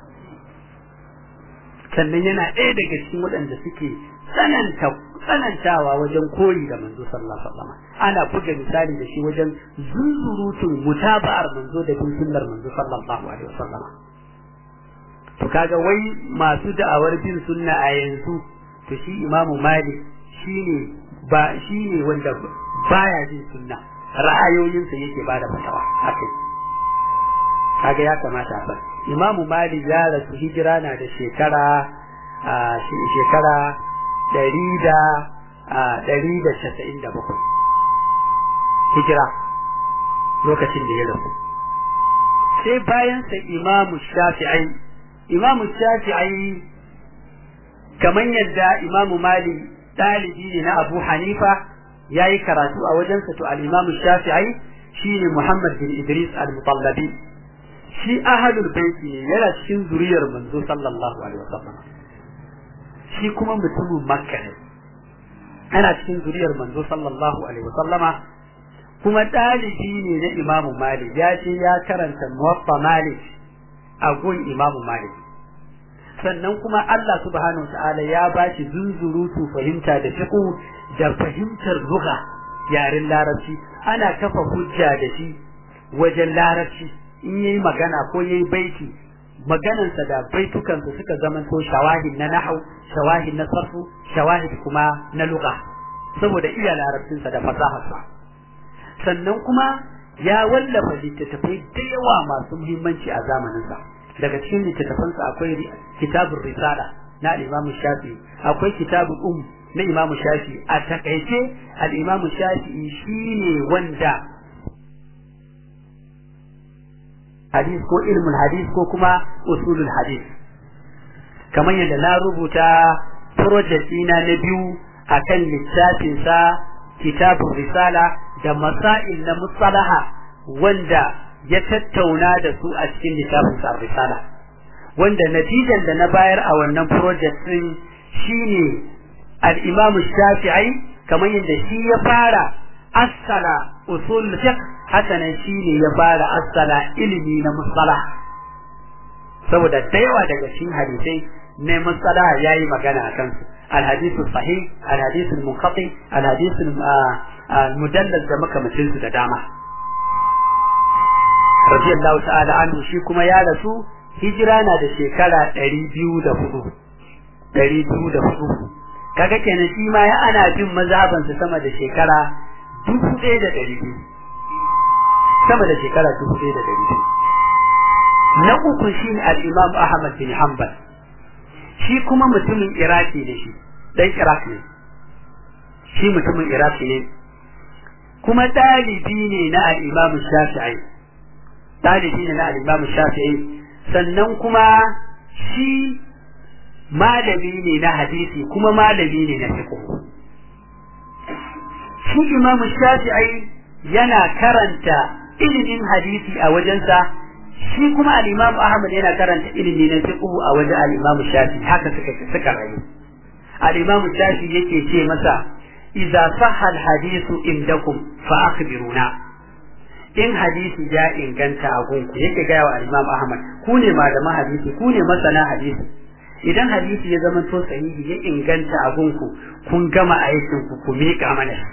sannan yana ɗaya daga cikin waɗanda suke tsananta tsanantawa wajen koyi da manzo sallallahu alaihi wasallam ana buga misali da shi wajen zunzurutun mutaba'ar manzo da bin sunnar manzo sallallahu alaihi wasallam to kaga wai masu da'awar bin sunna a yanzu to shi imamu malik shine ba shine wanda baya bin sunna ra'ayoyinsa yake bada fatawa akai kaga ya kamata a imamu malik ya rasu hijira na da shekara a shekara ɗari da ɗari da casa'in da bakwai hijira lokacin da ya rasu sai bayansa imamu shafi'ai imamu shafi'ai kamar yadda imamu mali ɗalibi ne na abu hanifa ya yi karatu a wajensa to al-imamu shafi'ai shine muhammad bin idris al-mutallabi shi ahadul baiti ne yana cikin zuriyar manzo sallallahu alaihi wasallam shi kuma mutumin makka ne ana cikin zuriyar manzo sallallahu alaihi wasallama kuma ɗalibi ne na imamu malik ya ce ya karanta muwaffa malik a gun imamu malik sannan kuma Allah subhanahu ta'ala ya ba shi zunzurutu fahimta da fiqh da fahimtar lugha yaren larabci ana kafa hujja da shi wajen larabci in yayi magana ko yayi baiti maganansa da baitukansa suka zamanto shawahid na nahau shawahid na sarfu shawahid kuma na lugha saboda iya larabcinsa da fasaharsa sannan kuma ya wallafa littattafai da yawa masu muhimmanci a zamaninsa daga cikin littattafansa akwai kitabun risala na al-imam shafi akwai kitabun um na imam shafi a takaice al-imam shafi shine wanda hadis ko ilmul hadis ko kuma usulul hadis kamar yadda na rubuta project ɗina na biyu akan littafin sa kitabun risala da masail na musalaha wanda ya tattauna da su a cikin littafin sa risala wanda natijan da na bayar a wannan project din shine al-Imam Shafi'i kamar yadda shi ya fara asala usul fiqh haka nan shine ya fara asala ilimi na musalah saboda da yawa daga cikin hadisai ne musalah yayi magana akan su الحديث الصحيح الحديث المنقطع الحديث المدلل da makamacin su da dama radiyallahu ta'ala anhu shi kuma ya rasu hijira na da shekara 204 204 kaga kenan shi ma ya ana bin mazhaban sa sama da shekara 1200 sama da shekara 1200 na uku shi al-Imam Ahmad bin Hanbal shi kuma mutumin Iraki ne shi dan Iraq ne shi mutumin Iraki ne kuma dalibi ne na al-Imam Shafi'i dalibi ne na al-Imam Shafi'i sannan kuma shi malami ne na hadisi kuma malami ne na fiqh shi Imam Shafi'i yana karanta ilimin hadisi a wajensa shi kuma al-Imam Ahmad yana karanta ilimi na fiqh a wajen al-Imam Shafi'i haka suka suka rayu al-imam shafi yake ce masa idza sahha al-hadithu indakum fa akhbiruna in hadisi ya inganta a gunku yake gaya wa al-imam ahmad ku ne malaman hadisi ku ne masana hadisi idan hadisi ya zama to sahihi ya inganta a gunku kun gama aikin ku ku miƙa mana shi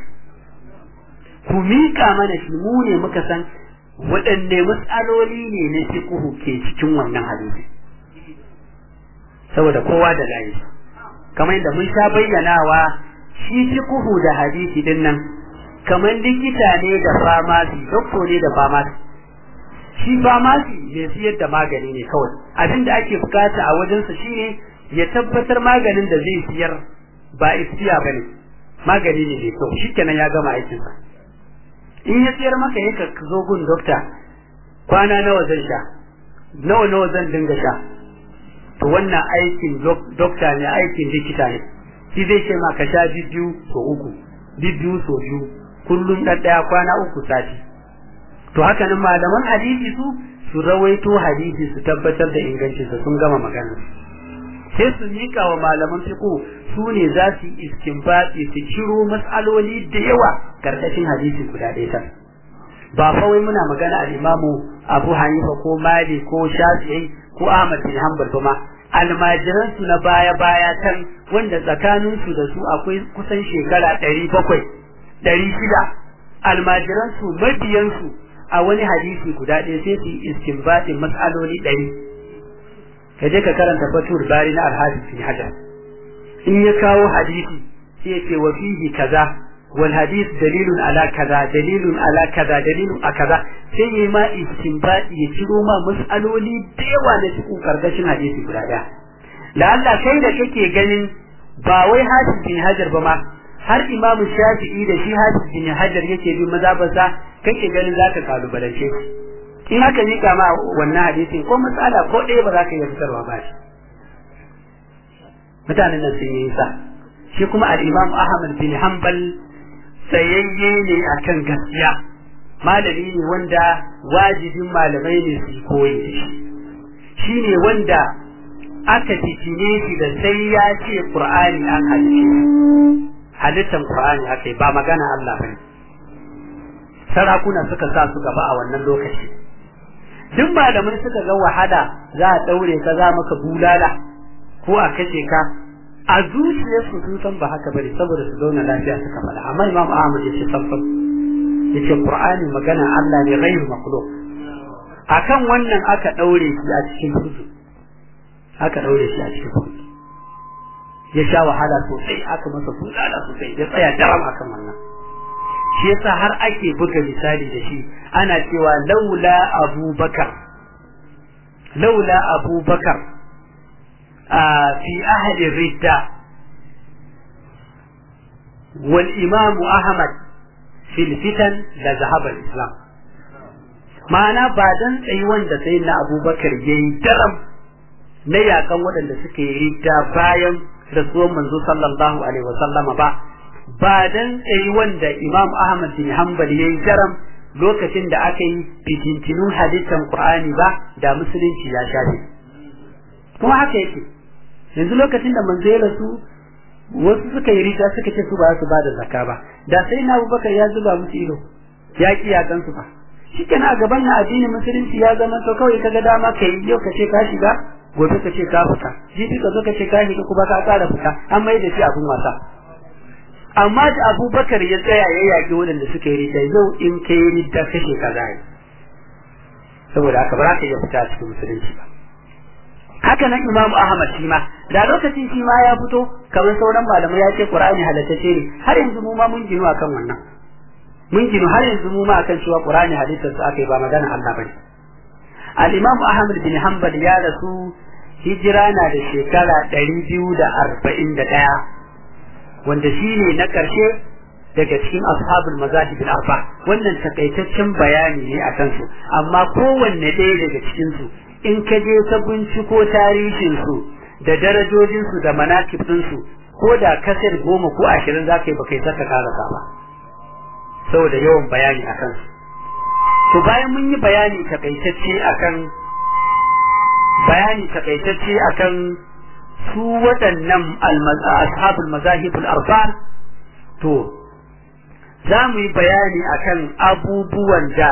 ku miƙa mana shi mu ne muka san waɗanne matsaloli ne na fiqhu ke cikin wannan hadisi saboda kowa da layi kamar yadda mun sha bayyanawa shi fiqhu da hadisi din nan kamar likita ne da famasi doktor ne da famasi shi famasi mai siyar da magani ne kawai abin da ake bukata a wajensa shine ya tabbatar maganin da zai siyar ba iskiya bane magani ne mai kyau shikenan ya gama aikinsa in ya siyar maka yaka zo gun dokta kwana nawa zan sha nawa nawa zan dinga sha to wannan aikin dokta ne aikin likita ne shi zai ce ma ka sha biyu so uku biyu so biyu kullum ɗan ɗaya kwana uku sati to haka nan malaman hadisi su su rawaito hadisi su tabbatar da ingancinsa sun gama magana sai su mika wa malaman fiqh su ne za su yi istinbati su ciro mas'aloli da yawa karkashin hadisi guda ɗaya ta ba fa wai muna magana al-imamu Abu Hanifa ko Malik ko Shafi'i ko Ahmad bin Hanbal ba ma almajiran su na baya baya tan wanda tsakanin su da su akwai kusan shekara ɗari bakwai ɗari shida almajiran su mabiyan su a wani hadisi guda ɗaya sai su yi istinbatin mas'aloli ɗari ka je ka karanta fatul bari na alhadis fi hajar in ya kawo hadisi sai ya ce wa fihi kaza wal hadith dalilun ala kaza dalilun ala kaza dalilun a kaza sai ya ma istinbati ya ciro ma mas'aloli da yawa na cikin karkashin hadisi guda ɗaya da Allah kai da kake ganin ba wai hadis bin hajar ba ma har imamu shafi'i da shi hadis bin hajar yake bin mazhabarsa kake ganin zaka kalubalance shi in haka ni kama wannan hadisin ko matsala ko ɗaya ba za ka iya fitarwa ba shi mutanen nan sun yi sa shi kuma al-imam ahmad bin hanbal tsayayye ne akan gaskiya malami ne wanda wajibin malamai ne su koyi da shi shi ne wanda aka fitine shi da sai ya ce qur'ani an halice halittan qur'ani aka ba magana Allah bane sarakuna suka sa su gaba a wannan lokaci duk malamai suka ga wahala za a daure ka za maka bulala ko a kace ka a zuciyarsu sun san ba haka bane saboda su zauna lafiya suka faɗa amma Imam Ahmad ya ce sabban yace Qur'ani magana Allah ne ghairu makhluq akan wannan aka daure shi a cikin kuzu aka daure shi a cikin kuzu ya sha wahala sosai aka masa bulala sosai ya tsaya daram akan wannan shi yasa har ake buga misali da shi ana cewa laula abubakar laula abubakar a fi ahli ridda wal imamu ahmad fil fitan la zahaba islam ma'ana ba dan tsayi wanda sai na abubakar yayi daram na yakan waɗanda suka yi ridda bayan rasuwan manzo sallallahu alaihi wasallama ba ba dan tsayi wanda Imam Ahmad bin Hanbal yayi jaram lokacin da aka yi fitintinun halittar Qur'ani ba da musulunci ya shafe kuma haka yake yanzu lokacin da manzo ya rasu wasu suka yi rita suka ce su ba su ba da zakka ba da sai na Abubakar ya zuba musu ido ya ki ya kansu ba shikenan a gaban na addinin musulunci ya zama to kawai kaga dama kai yau ka ce ka shiga gobe ka ce ka fita jibi ka zo ka ce ka shiga kuma ka ƙara fita an mai da shi abun wasa amma da abubakar ya tsaya ya yaƙi waɗanda suka yi rita yau in ka yi rita kashe ka zai saboda haka ba za ka iya fita cikin musulunci ba haka nan imamu ahmad shi ma da lokacin shi ma ya fito kamar sauran malamai ya ce qur'ani halattace ne har yanzu mu ma mun ginu akan wannan mun ginu har yanzu mu ma akan cewa qur'ani halittar su aka yi ba magana Allah bane al-imam ahmad bin hanbal ya rasu hijira na da shekara ɗari biyu da arba'in da ɗaya wanda shi ne na ƙarshe daga cikin ashabul mazahib al-arba wannan takaitaccen bayani ne a kansu amma kowanne ɗaya daga cikin su in ka je ka binciko tarihin su da darajojin su da manakib din su ko da kasar goma ko ashirin za ka yi baka yi saka karasa ba saboda yawan bayani a kansu to bayan mun yi bayani takaitacce akan bayani takaitacce akan su waɗannan ashabul mazahibul arba to za mu yi bayani akan abubuwan da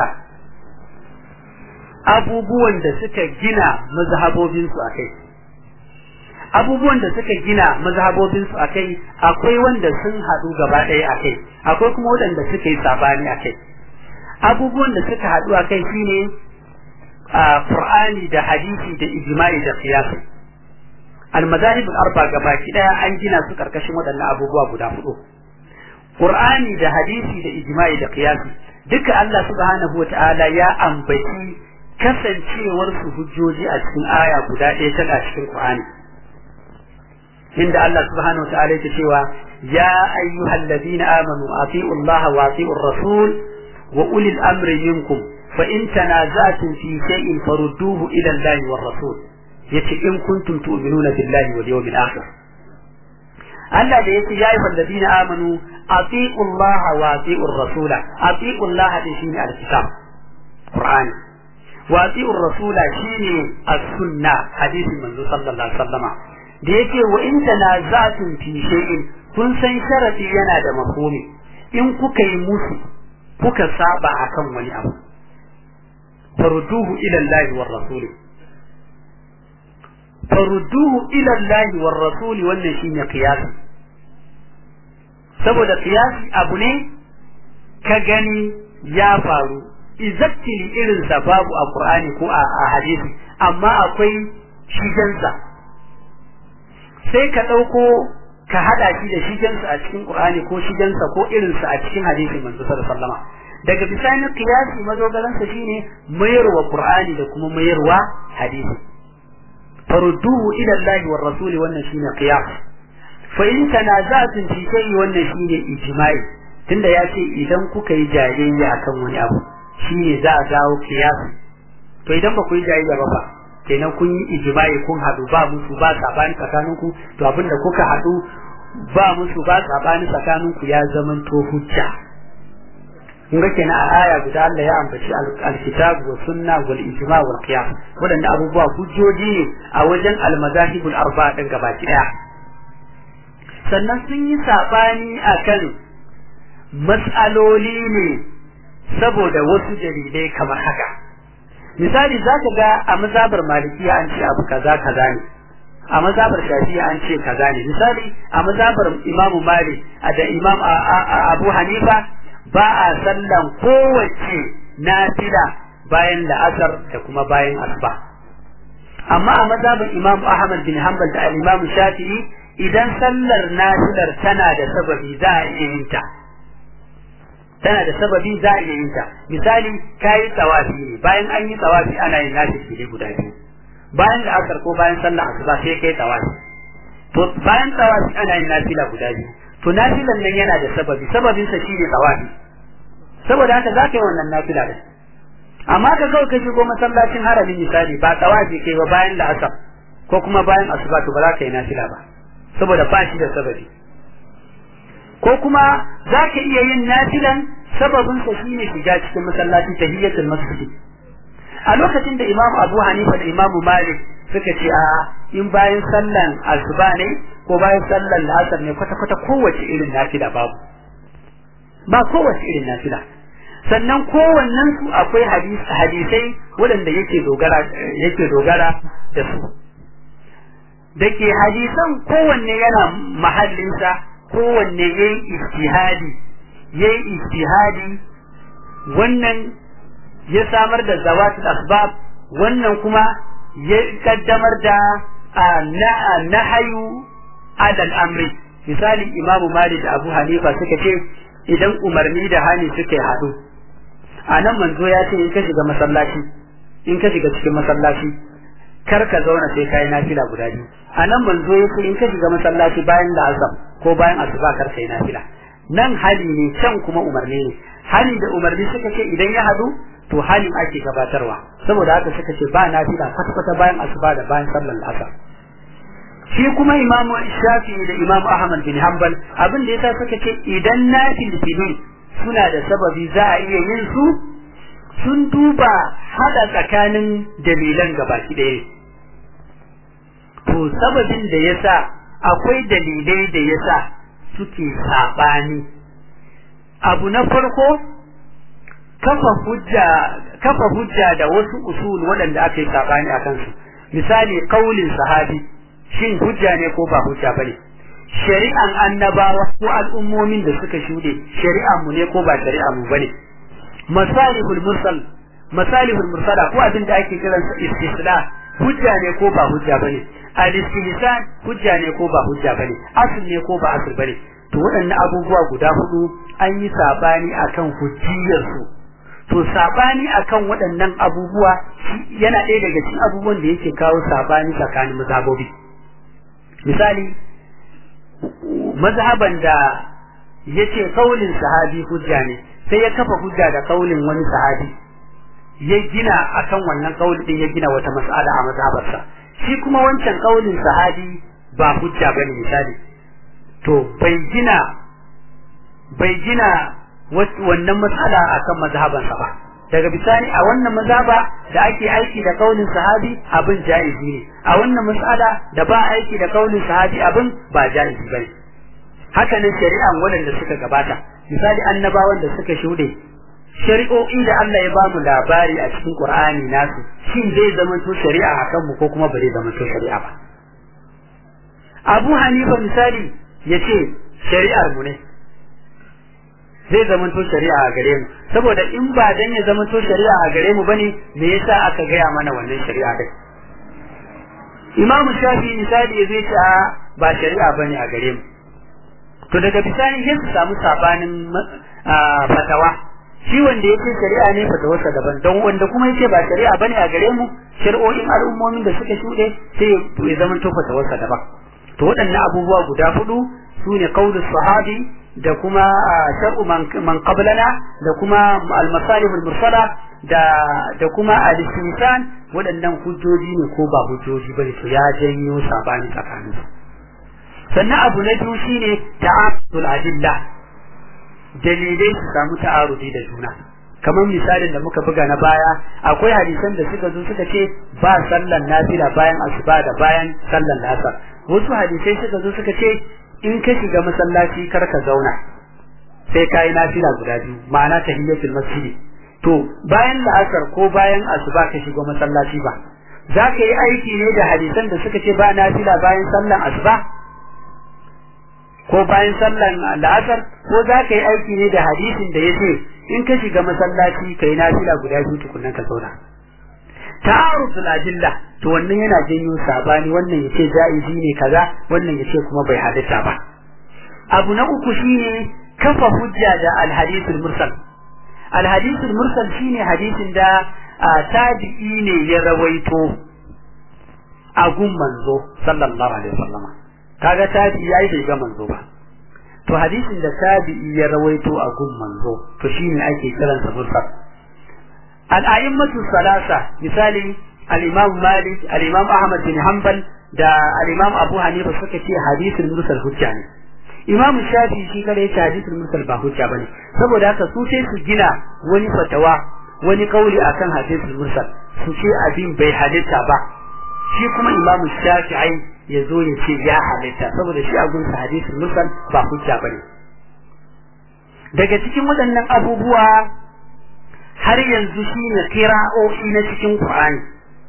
abubuwan da suka gina mazhabobinsu a kai abubuwan da suka gina mazhabobinsu a kai akwai wanda sun haɗu gaba ɗaya a kai akwai kuma waɗanda suka yi sabani a kai abubuwan da suka haɗu a kai shine a Qur'ani da hadisi da ijma'i da qiyasi al-madahib al-arba gabaki daya an gina su karkashin waɗannan abubuwa guda hudu Qur'ani da hadisi da ijma'i da qiyasi duka Allah subhanahu wata'ala ya ambaci kasancewar su hujjoji a cikin aya guda ɗaya tana cikin Qur'ani inda Allah subhanahu wata'ala yake cewa ya ayyuhal ladina amanu ati'u Allah wa ati'u rasul wa ulil amri minkum fa in tanaza'tum fi shay'in farudduhu ila Allah war rasul yace in kuntum tu'minuna billahi wal yawmil akhir Allah da yace ya ayyuhal ladina amanu ati'u Allah wa ati'u rasul ati'u Allah din shine al-kitab Qur'ani wa ati'u rasula shine as-sunna hadisin manzo sallallahu alaihi wasallama da yake wa in tanaza'tum fi shay'in kun san sharadi yana da mafhumi in kuka yi musu kuka saba akan wani abu farudduhu ila Allah war rasul farudduhu ila Allah war rasul wannan shine qiyasi saboda qiyasi abu ne ka gani ya faru exactly irin sa babu a Qur'ani ko a hadisi amma akwai shigensa sai ka ɗauko ka haɗa shi da shigensa a cikin Qur'ani ko shigensa ko irinsa a cikin hadisin manzo sallallahu alaihi wasallam daga bisani qiyasi madogaransa shine mayarwa Qur'ani da kuma mayarwa hadisi farudduhu ila Allah war rasul wannan shine qiyas fa in tanaza'tum fi shay'in wannan shine ijma'i tunda ya ce idan kuka yi jayayya akan wani abu shine za a dawo qiyas to idan ba ku yi jayayya ba fa kenan kun yi ijma'i kun hadu ba musu ba sabani tsakaninku to abinda kuka hadu ba musu ba sabani tsakaninku ya zaman to hujja kun ga kenan a aya guda Allah ya ambaci alkitab wa sunna wal ijma' wal qiyas wadanda abubuwa hujjoji ne a wajen almazahibul arba'a din gabaki daya sannan sun yi sabani akan mas'aloli ne saboda wasu dalilai kamar haka misali za ka ga a mazabar malikiya an ce abu kaza kaza ne a mazabar shafiya an ce kaza ne misali a mazabar imamu malik da imam abu hanifa ba a sallan kowace nafila bayan la'asar da kuma bayan asuba amma a mazabar imam ahmad bin hanbal da al-imam shafi'i idan sallar nafilar tana da sababi za a iya yin ta tana da sababi za a iya yin ta misali kayi tsawafi ne bayan an yi tsawafi ana yin nafi fili guda biyu bayan da asar ko bayan sallah asuba sai kai tsawafi to bayan tsawafi ana yin nafila guda biyu to nafilan nan yana da sababi sababin sa shine tsawafi saboda haka za ka yi wannan nafila din amma ka kawai ka shigo masallacin haramin misali ba tsawafi kai ba bayan da asar ko kuma bayan asuba to ba za ka yi nafila ba saboda ba shi da sababi ko kuma za ka iya yin nafilan sababin sa shine shiga cikin masallaci tahiyatul masjid a lokacin da Imam Abu Hanifa da Imam Malik suka ce a in bayan sallan asuba ne ko bayan sallan asar ne kwata kwata kowace irin nafila babu ba kowace irin nafila sannan kowannen su akwai hadisai waɗanda yake dogara yake dogara da su da ke hadisan kowanne yana mahallinsa kowanne ya yi istihadi ya yi istihadi wannan ya samar da zawatul asbab wannan kuma ya kaddamar da nahayu adal amri misali imamu malik da abu hanifa suka ce idan umarni da hani suka haɗu a nan manzo ya ce in ka shiga masallaci in ka shiga cikin masallaci kar ka zauna sai kai nafila guda biyu a nan manzo ya ce in ka shiga masallaci bayan da azam ko bayan asuba kar kai nafila nan hali ne can kuma umarni ne hali da umarni suka ce idan ya hadu to halin ake gabatarwa saboda haka suka ce ba nafila kwata kwata bayan asuba da bayan sallar asar shi kuma imamu shafi'i da imamu ahmad bin hanbal abin da yasa suka ce idan nafil filin suna da sababi za a iya yin su sun duba hada tsakanin dalilan gabaki ɗaya to to sababin da yasa akwai dalilai da yasa suke sabani abu na farko kafa hujja kafa hujja da wasu usul waɗanda aka yi sabani a kansu misali kaulin sahabi shin hujja ne ko ba hujja bane shari'an annabawa ko al'ummomin da suka shude shari'an mu ne ko ba shari'an mu bane masalihul mursal masalihul mursala ko abin da ake kiran sa istisla hujja ne ko ba hujja bane al-istihsan hujja ne ko ba hujja bane asl ne ko ba asl bane to waɗannan abubuwa guda hudu an yi sabani akan hujjiyar su to sabani akan waɗannan abubuwa yana ɗaya daga cikin abubuwan da yake kawo sabani tsakanin mazhabobi misali mazhaban da yace kaulin sahabi hujja ne sai ya kafa hujja da kaulin wani sahabi ya gina akan wannan kauli din ya gina wata mas'ala a mazhabarsa shi kuma wancan kaulin sahabi ba hujja bane misali to bai gina bai gina wannan mas'ala akan mazhabansa ba daga bisani a wannan mazhaba da ake aiki da kaulin sahabi abin jaizi ne a wannan mas'ala da ba aiki da kaulin sahabi abin ba jaizi bane haka nan shari'an waɗanda suka gabata misali annabawan da suka shuɗe shari'o'i da Allah ya bamu labari a cikin Qur'ani nasu shin zai zama to shari'a akan mu ko kuma ba zai zama to shari'a ba Abu Hanifa misali yace shari'ar mu ne zai zama to shari'a a gare mu saboda in ba dan ya zama to shari'a a gare mu bane me yasa aka gaya mana wannan shari'a din Imam Shafi misali zai ce ba shari'a bane a gare mu to daga bisani sai su samu sabanin fatawa shi wanda yake shari'a ne fatawarsa daban don wanda kuma yake ba shari'a bane a gare mu shari'o'in al'ummomin da suka shuɗe sai ya zama to fatawarsa daban to waɗannan abubuwa guda hudu su ne qaulus sahabi da kuma shar'u man qablana da kuma al-masalih al-mursala da da kuma al-istinsan waɗannan hujjoji ne ko ba hujjoji bane to ya janyo sabani tsakaninsu sannan abu na biyu shine ta'arudul adilla dalilai su samu ta'arudi da juna kamar misalin da muka buga na baya akwai hadisan da suka zo suka ce ba sallan nafila bayan asuba da bayan sallan lasar wasu hadisai suka zo suka ce in ka shiga masallaci kar ka zauna sai ka yi nafila guda biyu ma'ana tahiyyatul masjidi to bayan la'asar ko bayan asuba ka shiga masallaci ba za ka yi aiki ne da hadisan da suka ce ba nafila bayan sallan asuba ko bayan sallan la'asar ko za ka yi aiki ne da hadisin da ya ce in ka shiga masallaci ka yi nafila guda biyu tukunan ka zauna ta'aruful adilla to wannan yana janyo sabani wannan yace jaizi ne kaza wannan yace kuma bai halitta ba abu na uku shine kafa hujja da alhadithul mursal alhadithul mursal shine hadisin da tabi'i ne ya rawaito a gun manzo sallallahu alaihi wasallam kaga tabi'i yayi bai ga manzo ba to hadisin da tabi'i ya rawaito a gun manzo to shine ake kiransa mursal al-a'immatu salasa misali al-imam malik al-imam ahmad bin hanbal da al-imam abu hanifa suka ce hadisin mursal hujja ne imam shafi shi kada ya ce hadisin mursal ba hujja bane saboda haka su sai su gina wani fatawa wani kauli akan hadisin mursal su ce abin bai halitta ba shi kuma imam shafi'i ya zo ya ce ya halitta saboda shi a gunsa hadisin mursal ba hujja bane daga cikin waɗannan abubuwa har yanzu shine kira'o'i na cikin Qur'ani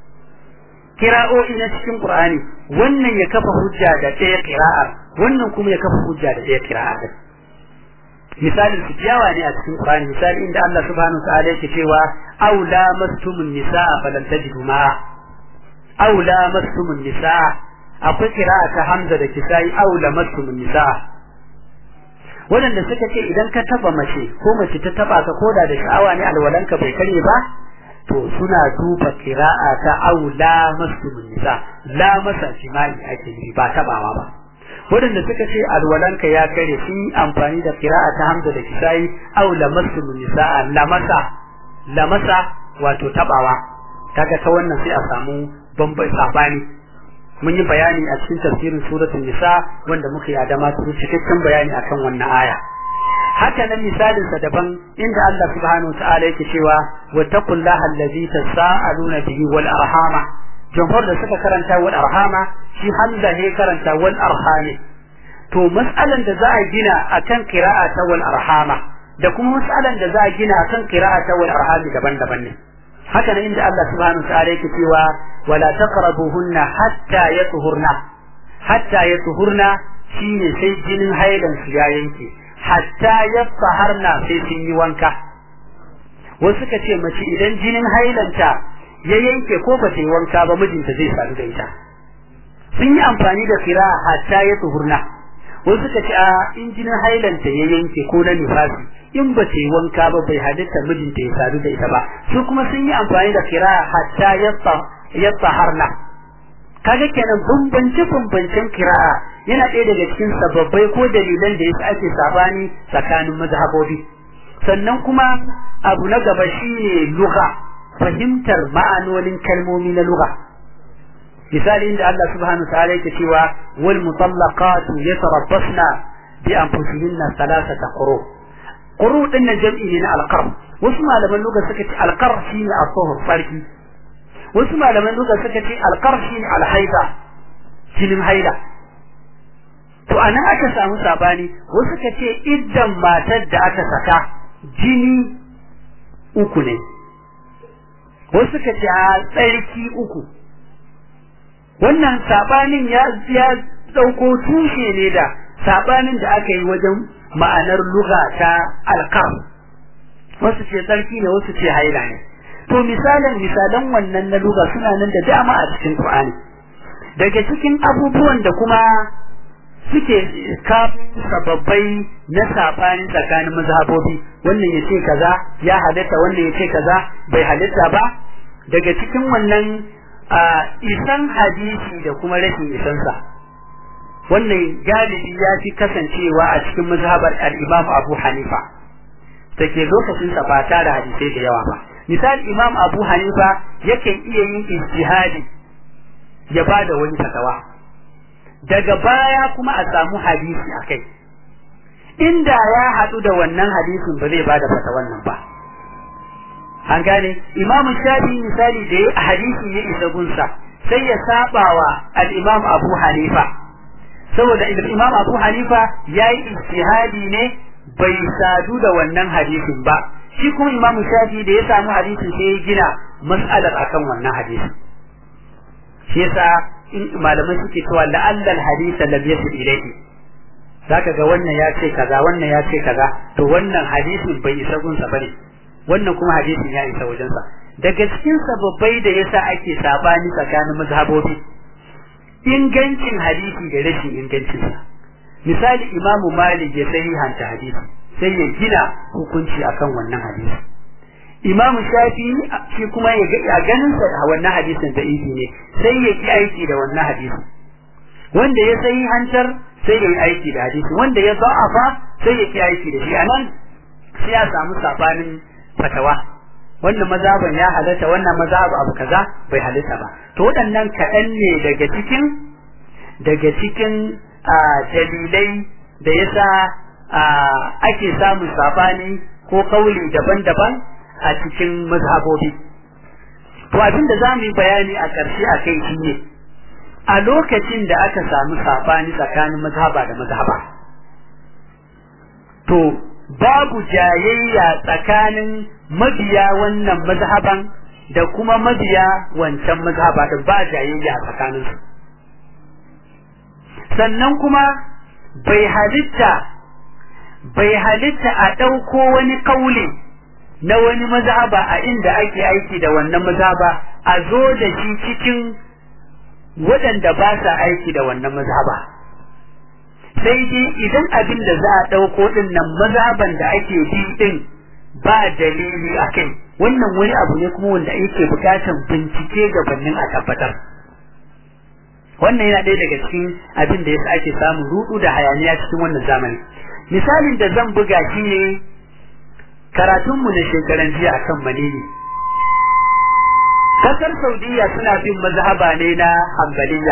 kira'o'i na cikin Qur'ani wannan ya kafa hujja da ɗaya kira'ar wannan kuma ya kafa hujja da ɗaya kira'ar misalin su jawa ne a cikin Qur'ani misali inda Allah subhanahu ta'ala yake cewa aw lamastumun nisaa falan tajidu ma'a aw lamastumun nisaa akwai kira'a ta Hamza da Kisai aw lamastumun nisaa waɗanda suka ce idan ka taba mace ko mace ta taba ka koda da sha'awa ne alwalanka bai kare ba to suna duba kira'a ta aula masu nisa la masa jima'i ake yi ba tabawa ba waɗanda suka ce alwalanka ya kare sun yi amfani da kira'a ta hamza da kisai aula masu nisa la masa la masa wato tabawa kaga ta wannan sai a samu bambai sabani mun yi bayani a cikin tafsirin suratul nisa wanda muka yi adama su cikakken bayani akan wannan aya haka nan misalin sa daban inda Allah subhanahu ta'ala yake cewa wa taqullaha allazi tasaaluna bihi wal arhama jamhur da suka karanta wal arhama shi hamza ne karanta wal arhami to mas'alan da za a gina akan qira'a ta wal arhama da kuma mas'alan da za a gina akan qira'a ta wal arhami daban-daban ne haka ne inda Allah subhanahu wa ta'ala yake cewa wala taqrabuhunna hatta yatuhurna hatta yatuhurna shine sai jinin hailan su ya yanke hatta yataharna sai sun yi wanka wasu ka ce mace idan jinin hailanta ya yanke ko ba ta yi wanka ba mijinta zai sadu da ita sun yi amfani da kira hatta ya tuhurna wasu ka ce a in jinin hailanta ya yanke ko na nifasi in ba ta yi wanka ba bai halitta mijinta ya sadu da ita ba su kuma sun yi amfani da kira hatta ya tsaharna kaga kenan bambance bambancen kira'a yana ɗaya daga cikin sababbai ko dalilan da yasa ake sabani tsakanin mazhabobi sannan kuma abu na gaba shine lugha fahimtar ma'anonin kalmomi na lugha misali inda Allah subhanahu wa ta'ala yake cewa wal mutallaqatu yatarabbasna bi anfusihinna thalathata quru quru din nan jam'i ne na alqar wasu malaman lugha suka ce alqar shine as-suhur farki wasu malaman lugha suka ce alqar shine alhaida jinin haida to anan aka samu sabani wasu suka ce iddan matar da aka saka jini uku ne wasu suka ce a tsarki uku wannan sabanin ya ya dauko tushe ne da sabanin da aka yi wajen ma'anar lugha ta alqar wasu ce tsarki ne wasu ce haila ne to misalan misalan wannan na lugha suna nan da dama a cikin Qur'ani daga cikin abubuwan da kuma suke kafin sababbai na sabani tsakanin mazhabobi wannan ya ce kaza ya halitta wannan ya ce kaza bai halitta ba daga cikin wannan isan hadisi da kuma rashin isansa wannan galibi ya fi kasancewa a cikin mazhabar al-Imam Abu Hanifa take lokacin sa ba tare hadisai da yawa ba misali Imam Abu Hanifa yakan iya yin ijtihadi ya bada wani fatawa daga baya kuma a samu hadisi a kai inda ya haɗu da wannan hadisin ba zai bada fata wannan ba an gane imamu shafi misali da ya hadisi ya isa gunsa sai ya sabawa al-imam abu hanifa saboda imam abu hanifa ya yi ijtihadi ne bai sadu da wannan hadisin ba shi kuma imamu shafi da ya samu hadisin sai ya gina mas'alar akan wannan hadisin shi yasa in malamai suke cewa la'allal hadisa lam yasil ilayhi zaka ga wannan ya ce kaza wannan ya ce kaza to wannan hadisin bai isa gunsa bane wannan kuma hadisin ya isa wajensa daga cikin sababbai da yasa ake sabani tsakanin mazhabobi ingancin hadisi da rashin ingancin sa misali imamu malik ya sahihanta hadisi sai ya gina hukunci akan wannan hadisi Imam Shafi shi kuma ya ga a ganin sa wannan hadisin da izi ne sai ya ki aiki da wannan hadisi wanda ya sai hantar sai ya yi aiki da hadisi wanda ya za'afa sai ya ki aiki da shi anan sai ya samu sabanin fatawa wannan mazhaban ya halatta wannan mazhab abu kaza bai halatta ba to waɗannan kaɗan ne daga cikin daga cikin dalilai da yasa ake samun sabani ko kauli daban-daban a cikin mazhabobi to abin da za mu yi bayani a ƙarshe a kai shi ne a lokacin da aka samu saɓani tsakanin mazhaba da mazhaba to babu jayayya tsakanin mabiya wannan mazhaban da kuma mabiya wancan mazhaba da ba jayayya a tsakaninsu sannan kuma bai halitta bai halitta a ɗauko wani kauli na wani mazhaba a inda ake aiki da wannan mazhaba a zo da shi cikin waɗanda ba sa aiki da wannan mazhaba sai dai idan abin da za a ɗauko ɗin nan mazhaban da ake bi ɗin ba dalili a kai wannan wani abu ne kuma wanda yake bukatan bincike gabanin a tabbatar wannan yana ɗaya daga cikin abin da yasa ake samun rudu da hayaniya cikin wannan zamani misalin da zan buga shi ne karatunmu na shekaran jiya akan manini kasar saudiya suna bin mazhaba ne na hambaliya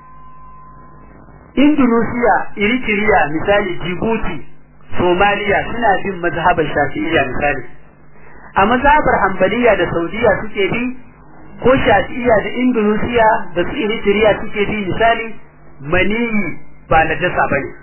indonesia eritrea misali djibouti somaliya suna bin mazhabar shafi'iyya misali a mazhabar hambaliya da saudiya suke bi ko shafi'iya da indonesia da su eritrea suke bi misali maniyi ba na jasa ba ne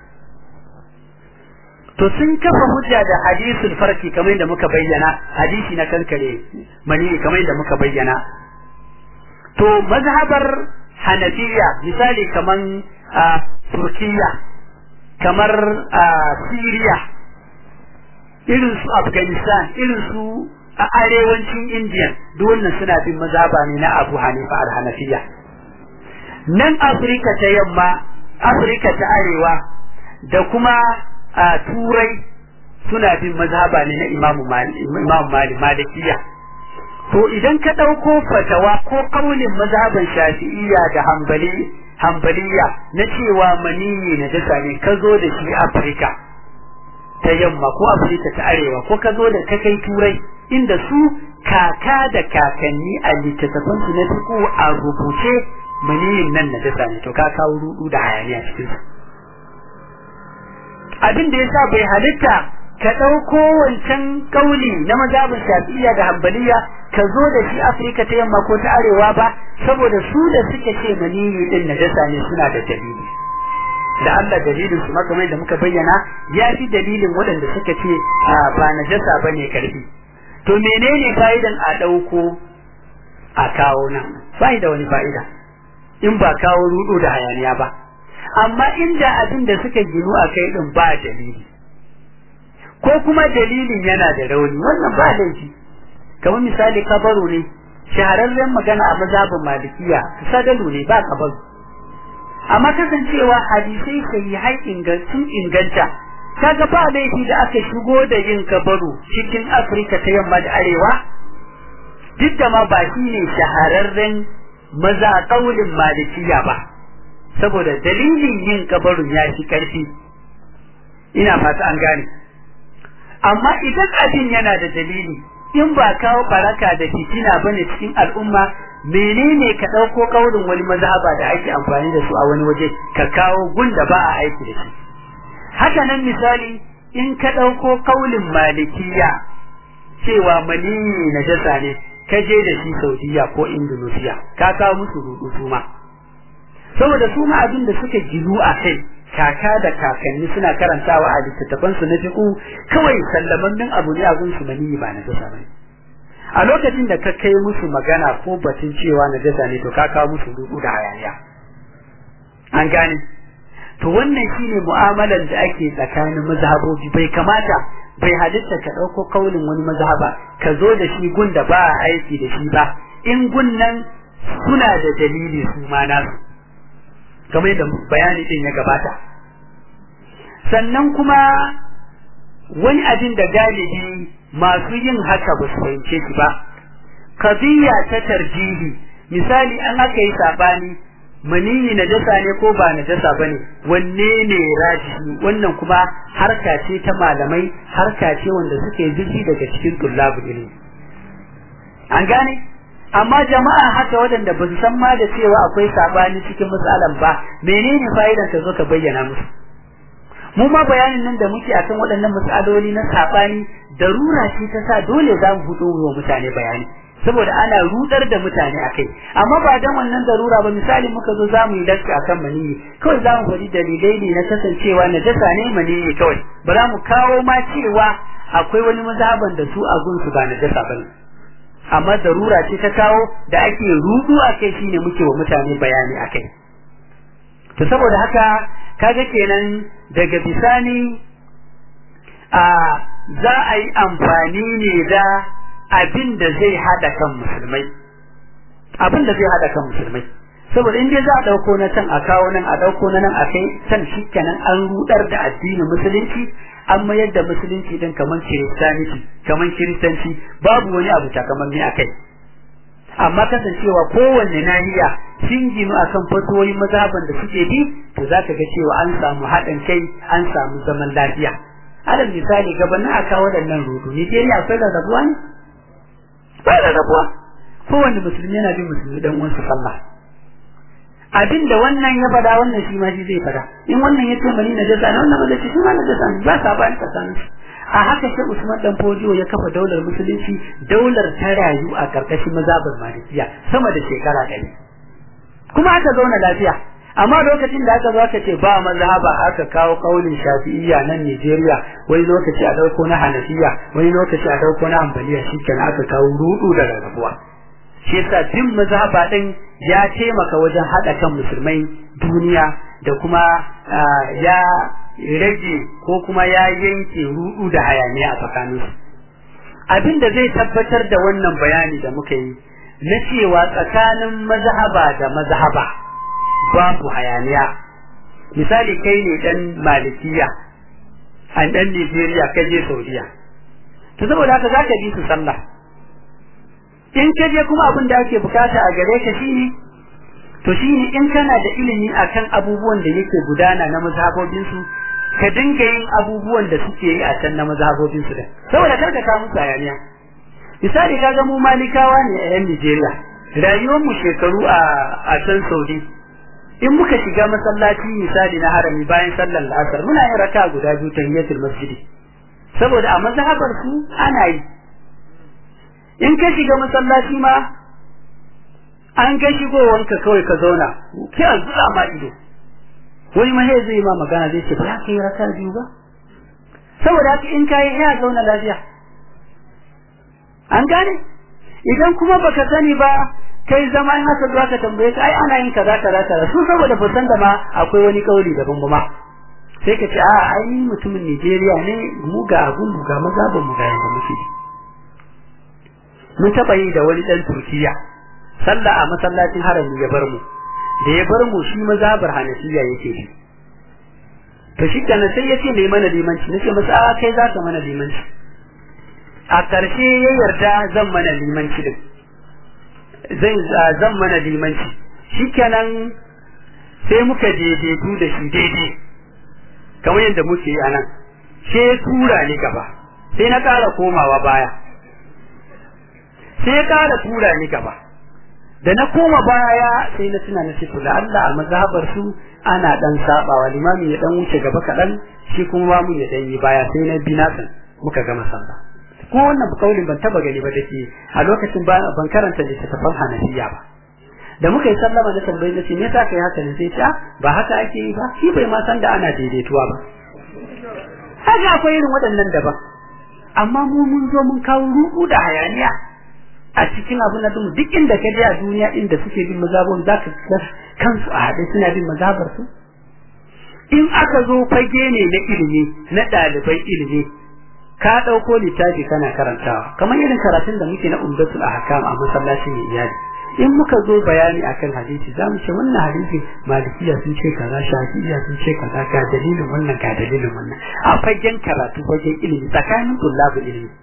to sun kafa hujja da hadisul farki kamar da muka bayyana hadisi na kankare maniyi kamar da muka bayyana to mazhabar hanafiya misali kamar a turkiya kamar a syria irin su afghanistan irin su a arewacin indiya duk wannan suna bin mazhaba ne na abu hanifa al-hanafiya nan afirka ta yamma afirka ta arewa da kuma a turai suna bin mazhaba ne na imamu malik malikiya to idan ka ɗauko fatawa ko kaulin mazhaban shafi'iyya da hambali hambaliya na cewa maniyi na dasa ne ka zo da shi afirka ta yamma ko afirka ta arewa ko ka zo da ka kai turai inda su kaka da kakanni a littattafan su na fiku a rubuce maniyin nan na dasa ne to ka kawo rudu da hayaniya cikin su abin da yasa bai halitta ka ɗauko wancan kauli na mazhabin shafi'iyya da hambaliya ka zo da shi afirka ta yamma ko ta arewa ba saboda su da suke ce maniyi din na dasa ne suna da dalili da Allah dalilin su makamai da muka bayyana ya fi dalilin waɗanda suka ce ba na jasa ba ne karfi to menene fa'idan a ɗauko a kawo nan bai da wani fa'ida in ba kawo rudo da hayaniya ba amma inda abin da suka ginu a kai din ba dalili ko kuma dalilin yana da rauni wannan ba laifi kamar misali kabaru ne shahararren magana a mazhabin malikiya sadalu ne ba kabaru amma kasancewa hadisai sai hai ingancin inganta kaga ba laifi da aka shigo da yin kabaru cikin Afirka ta yamma da arewa duk da ma ba shi ne shahararren maza kaulin malikiya ba saboda dalilin yin kabarun ya fi karfi ina fata an gane amma idan abin yana da dalili in ba kawo baraka da fitina bane cikin al'umma menene ka ɗauko ƙaurin wani mazhaba da ake amfani da su a wani waje ka kawo gunda ba a aiki da shi haka nan misali in ka ɗauko ƙaulin malikiya cewa maniyi na jasa ne ka je da shi saudiya ko indonesia ka kawo musu rudu su ma saboda su ma abin da suka gilu a kai kaka da kakanni suna karantawa a littattafan su na fiqu kawai sallamannin abu ne abun su maniyi ba na jasa bane a lokacin da ka kai musu magana ko batun cewa na jasa ne to ka kawo musu rudu da hayaniya an gane to wannan shine mu'amalar da ake tsakanin mazhabobi bai kamata bai halitta ka ɗauko kaulin wani mazhaba ka zo da shi gun da ba a aiki da shi ba in gun nan suna da dalili su ma nasu kamar yadda bayani din ya gabata sannan kuma wani abin da galibi masu yin haka ba su fahimce shi ba kabiya ta tarjihi misali an aka yi sabani maniyi na jasa ne ko ba na jasa bane wanne ne rajihi wannan kuma harka ce ta malamai harka ce wanda suke zurfi daga cikin tullabul ilmi an gane amma jama'a haka waɗanda ba su san ma da cewa akwai sabani cikin matsalan ba menene fa'idan ka zo ka bayyana musu mu ma bayanin nan da muke akan waɗannan matsaloli na sabani darura ce ta sa dole za mu fito wa mutane bayani saboda ana rudar da mutane akai amma ba dan wannan darura ba misali muka zo zamu yi dakka akan maniyi kawai zamu faɗi dalilai ne na kasancewa na jasa ne maniyi kawai ba za mu kawo ma cewa akwai wani mazhaban da su a gunsu ba na jasa bane amma darura ce ta kawo da ake rudu akai shine muke wa mutane bayani akai to saboda haka kaga kenan daga bisani a za a yi amfani ne da abin da zai hada kan musulmai abin da zai hada kan musulmai saboda in dai za a dauko na can a kawo nan a dauko na nan a kai can shikenan an rudar da addinin musulunci an mayar da musulunci din kaman kiristaniti kaman kiristanci babu wani abu takamammi a kai amma kasancewa kowanne nahiya sun ginu akan fatoyin mazhaban da suke bi to za ka ga cewa an samu haɗin kai an samu zaman lafiya alal misali gabanin a kawo waɗannan rudu Nigeria akwai rarrabuwa ne ba da rabuwa kowanne musulmi yana bin musulmi dan uwansa sallah abin da wannan ya fada wannan shi ma shi zai fada in wannan ya ce mani na jasa wannan ba zai shi ma na jasa ba sa ba tsakanin su a haka shi Usman dan Fodiyo ya kafa daular musulunci daular ta rayu a karkashin mazhabar Malikiya sama da shekara ɗari kuma aka zauna lafiya amma lokacin da aka zo aka ce ba mazhaba aka kawo kaulin Shafi'iyya nan Nigeria wani lokaci a dauko na Hanafiya wani lokaci a dauko na Hanbaliya shikenan aka kawo rudu da rarrabuwa shi yasa bin mazhaba din ya taimaka wajen hada kan musulmai duniya da kuma ya rage ko kuma ya yanke rudu da hayaniya a tsakaninsu abin da zai tabbatar da wannan bayani da muka yi na cewa tsakanin mazhaba da mazhaba babu hayaniya misali kai ne dan malikiya an dan Nigeria ka je Saudiya to saboda haka zaka bi su sallah in ka je kuma abin da ake bukata a gare ka shine to shine in kana da ilimi akan abubuwan da yake gudana na mazhabobin su ka dinga yin abubuwan da suke yi a can na mazhabobin su da saboda karka ka musu hayaniya misali kaga mu malikawa ne a yan Nigeria rayuwar mu shekaru a a can Saudi in muka shiga masallaci misali na harami bayan sallar asar muna yin raka guda biyu tahiyatul masjidi saboda a mazhabar su ana yi in ka shiga masallaci ma an ga shigowanka kawai ka zauna ki a zura ma ido wani ma zai ma magana zai ce ba za ka yi raka biyu ba saboda haka in ka yi ya zauna lafiya an gane idan kuma baka sani ba kai zama in haka zuwa ka tambaye ka ai ana yin kaza kaza kaza su saboda ba san da ma akwai wani kauli daban ba ma sai ka ce a ai ni mutumin Nigeria ne mu ga abun mu ga maza ba mu ga yanda muke mun taba yi da wani dan Turkiya sallah a masallacin harami ya bar mu da ya bar mu shi mazabar Hanafiya yake shi to shi kana sai ya ce mai mana limanci nace masa a kai za ka mana limanci a ƙarshe ya yarda zan mana limanci din zan zan mana limanci shikenan sai muka daidaitu da shi daidai kamar yadda muke yi anan sai ya tura ni gaba sai na ƙara komawa baya sai ya ƙara tura ni gaba da na koma baya sai na tuna na ce to Allah a mazhabar su ana dan sabawa limami ya dan wuce gaba kaɗan shi kuma mu ya dan yi baya sai na bi nasan muka gama sallah ko wannan kaulin ban taba gani ba dake a lokacin ban karanta littattafan hanafiya ba da muka yi sallama na tambayi na ce me yasa kai haka ne sai ta ba haka ake yi ba shi bai ma san da ana daidaituwa ba haka akwai irin waɗannan daban amma mu mun zo mun kawo ruku da hayaniya a cikin abin da duk inda ka je a duniya inda suke bin mazhabon zaka ga kansu a haɗe suna bin mazhabar su in aka zo fage ne na ilimi na ɗalibai ilimi ka ɗauko littafi kana karantawa kamar irin karatun da muke na umdatul ahkam a masallacin iyali in muka zo bayani akan hadisi za mu ce wannan hadisi malikiya sun ce kaza shafi'iya sun ce kaza ga dalilin wannan ga dalilin wannan a fagen karatu fagen ilimi tsakanin tullabu ilimi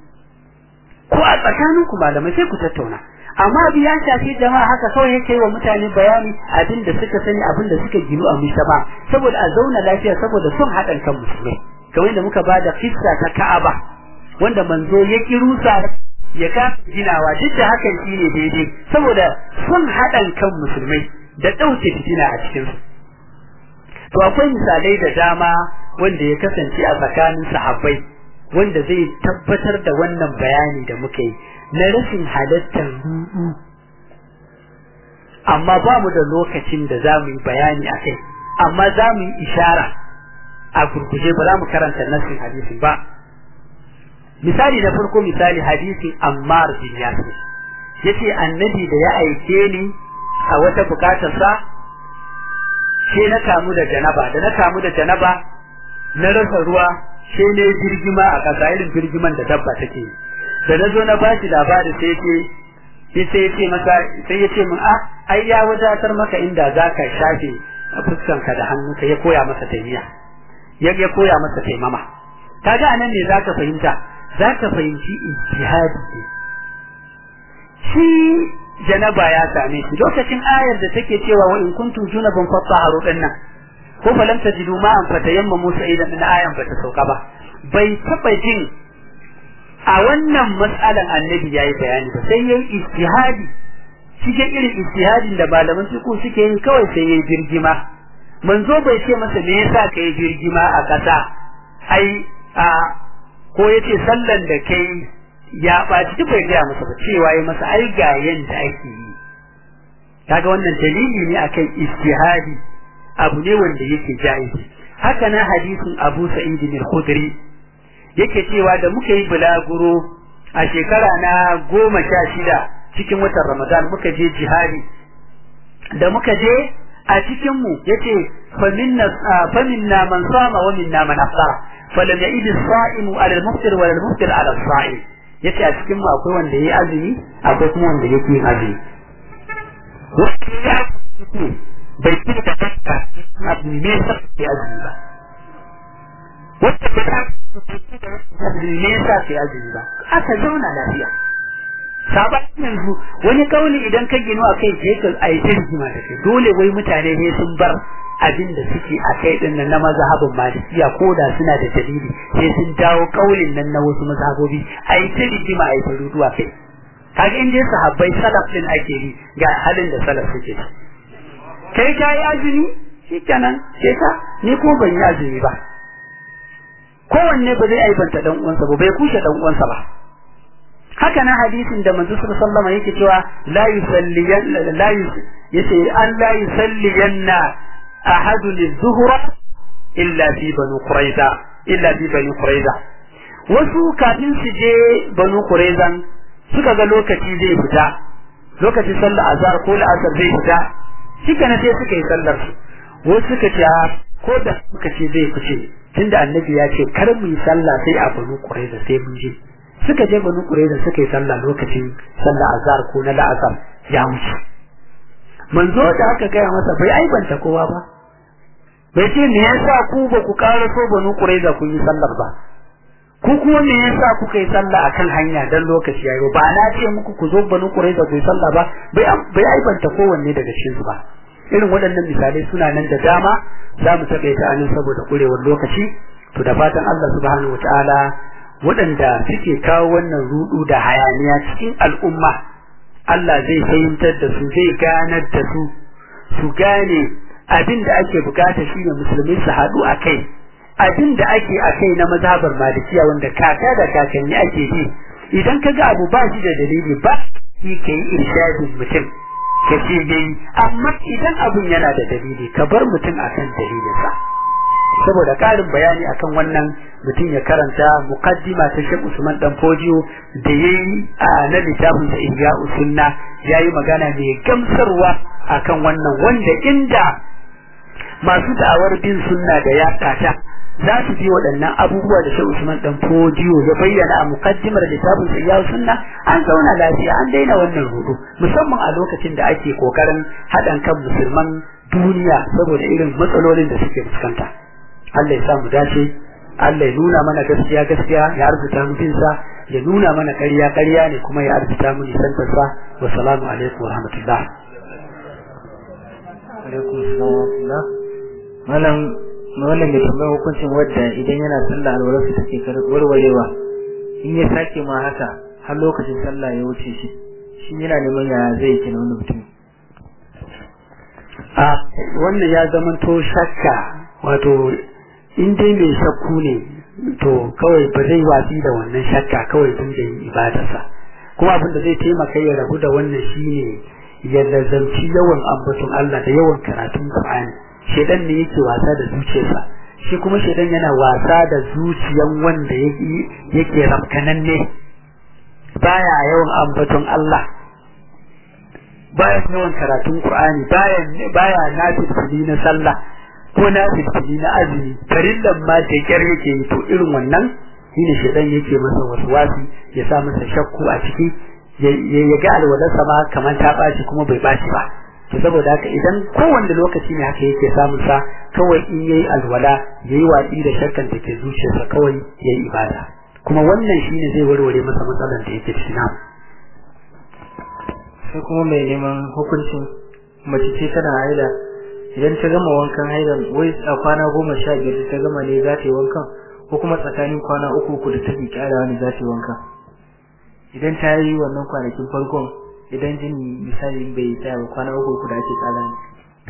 ko a tsakanin ku malamai sai ku tattauna amma abu ya shafi jama'a haka kawai yake wa mutane bayani abin da suka sani abin da suka ginu a mushaba saboda a zauna lafiya saboda sun haɗin kan musulmai kamar da muka bada kissa ta Ka'aba wanda manzo ya kirusa ya ka ginawa duk da hakan shine daidai saboda sun haɗan kan musulmai da ɗauke fitina a cikin su to akwai misalai da dama wanda ya kasance a tsakanin sahabbai wanda zai tabbatar da wannan bayani da muka yi na rashin halattar rudu amma ba mu da lokacin da za mu yi bayani a kai amma za mu yi ishara a gurguje ba za mu karanta nassin hadisin ba misali na farko misali hadisin Ammar bin Yasir yace annabi da ya aike ni a wata bukatar sa sai na kamu da janaba da na kamu da janaba na rasa ruwa sai ne girgima a kasa irin girgiman da dabba take da na zo na bashi labari sai ce sai ya ce masa sai ya ce min a ai ya wadatar maka inda zaka shafe fuskanka da hannunka ya koya masa taimiya ya ya koya masa taimama kaga anan ne zaka fahimta zaka fahimci ijtihadi ne shi janaba ya same shi lokacin ayar da take cewa wa in kuntum junaban fatahharu dinnan ko falam tajidu ma'an fatayammamu sa'idan din ayan bata sauka ba bai taba jin a wannan mas'alan annabi yayi bayani ba sai yayi ijtihadi cikin irin ijtihadin da malaman fiqh suke yi kawai sai yayi birgima manzo bai ce masa me yasa kai birgima a kasa ai a ko ya ce sallan da kai ya ɓaci duk bai gaya masa ba cewa ya masa ai ga yanda ake yi kaga wannan dalili ne akan istihadi abu ne wanda yake jaizi haka na hadisin Abu Sa'id al-Khudri yake cewa da muka yi bulaguro a shekara na goma sha shida cikin watan Ramadan muka je jihadi da muka je a cikin mu yace faminna faminna man sama wa minna man afṭara falam ya'id as-sa'im 'ala al-muftir wa al-muftir 'ala as-sa'im yace a cikin mu akwai wanda yayi azumi akwai kuma wanda yake yin azumi bai ci da kanta abu ne sa ke azumi ba wanda ba ta ne sa ke azumi ba aka zauna lafiya sabon yanzu wani kauli idan ka gino a kai sai ka ayi rigima da kai dole wai mutane ne sun bar abin da suke a kai din nan na mazhabin malikiya ko da suna da dalili sai sun dawo kaulin nan na wasu mazhabobi ayi ta rigima ayi ta ruduwa kai kaga in dai sahabbai salaf din ake yi ga halin da salaf suke kai ka yi azumi shikenan sai ka ni ko ban yi azumi ba kowanne ba zai aibanta dan uwansa ba bai kushe dan uwansa ba haka na hadisin da manzo sallallahu alaihi wasallam yake cewa la yusalliyan la yace an la yusalliyanna ahadun az-zuhra illa fi banu quraiza illa fi banu quraiza wasu kafin su je banu quraizan suka ga lokaci zai fita lokacin sallar azhar ko la'asar zai fita shika na sai suka yi sallar su wasu suka ce ko da suka ce zai fice tunda annabi ya ce kar mu yi sallah sai a banu quraiza sai mun je suka je banu quraiza suka yi sallah lokacin sallar azhar ko na la'asar ya wuce manzo da aka gaya masa bai aibanta kowa ba bai ce me yasa ku ba ku ƙara so banu quraiza kun yi sallar ba ku kuma me yasa kuka yi sallah akan hanya dan lokaci yayi ba na ce muku ku zo banu quraiza ku yi sallah ba bai bai aibanta kowanne daga cikin su ba irin waɗannan misalai suna nan da dama za mu taƙaita anan saboda ƙurewar lokaci to da fatan Allah subhanahu wataala waɗanda suke kawo wannan rudu da hayaniya cikin al'umma Allah zai fahimtar da su zai ganar da su su gane abin da ake bukata shine musulmi su haɗu a kai abin da ake a kai na mazhabar malikiya wanda kaka da kakanni ake bi idan ka ga abu ba shi da dalili ba shi ka yi irshadin mutum ka ce dai amma idan abun yana da dalili ka bar mutum akan dalilinsa saboda ƙarin bayani akan wannan mutum ya karanta muqaddima ta Sheikh Usman dan Fojiyo da yayi a na littafin sa Ihya Usunna yayi magana mai gamsarwa akan wannan wanda inda masu da'awar bin sunna da ya kata za su bi waɗannan abubuwa da Sheikh Usman dan Fojiyo ya bayyana a muqaddimar littafin sa Ihya Usunna an zauna lafiya an daina wannan rudu musamman a lokacin da ake kokarin haɗan kan musulman duniya saboda irin matsalolin da suke fuskanta Allah ya samu dace Allah ya nuna mana gaskiya gaskiya ya arzuta mu binsa ya nuna mana ƙarya ƙarya ne kuma ya arzuta mu nisantar sa wa salamu alaikum wa rahmatullah alaikum salam malam wannan mai tambayar hukuncin wadda idan yana sallah alwalar su take warwarewa in ya sake ma haka har lokacin sallah ya wuce shi shi yana neman ya zai kina wani mutum a wannan ya zamanto shakka wato in dai mai shakku ne to kawai ba zai watsi da wannan shakka kawai tun da yin ibadarsa kuma abin da zai taimaka ya rabu da wannan shine ya lazamci yawan ambaton Allah da yawan karatun Qur'ani shedan ne yake wasa da zuciyarsa shi kuma shedan yana wasa da zuciyan wanda yake yake rafkananne baya yawan ambaton Allah baya yawan karatun Qur'ani baya baya nafi na sallah ko na fitili na azumi farillan ma da kyar yake yi to irin wannan shine shedan yake masa waswasi ya sa masa shakku a ciki ya ga alwalarsa ma kamar ta ɓaci kuma bai ɓaci ba to saboda haka idan kowanne lokaci ne haka yake samun sa kawai in yayi alwala yayi watsi da shakkan da ke zuciyarsa kawai yayi ibada kuma wannan shine zai warware masa matsalar da yake ciki namu sai kuma mai neman hukuncin mace ce tana haila idan ta gama wankan hailan wai a kwana goma sha biyar ta gama ne za ta yi wankan ko kuma tsakanin kwana uku uku da take kyarawa ne za ta yi wankan idan ta yi wannan kwanakin farkon idan jini misali bai tsaya ba kwana uku uku da ake tsara ne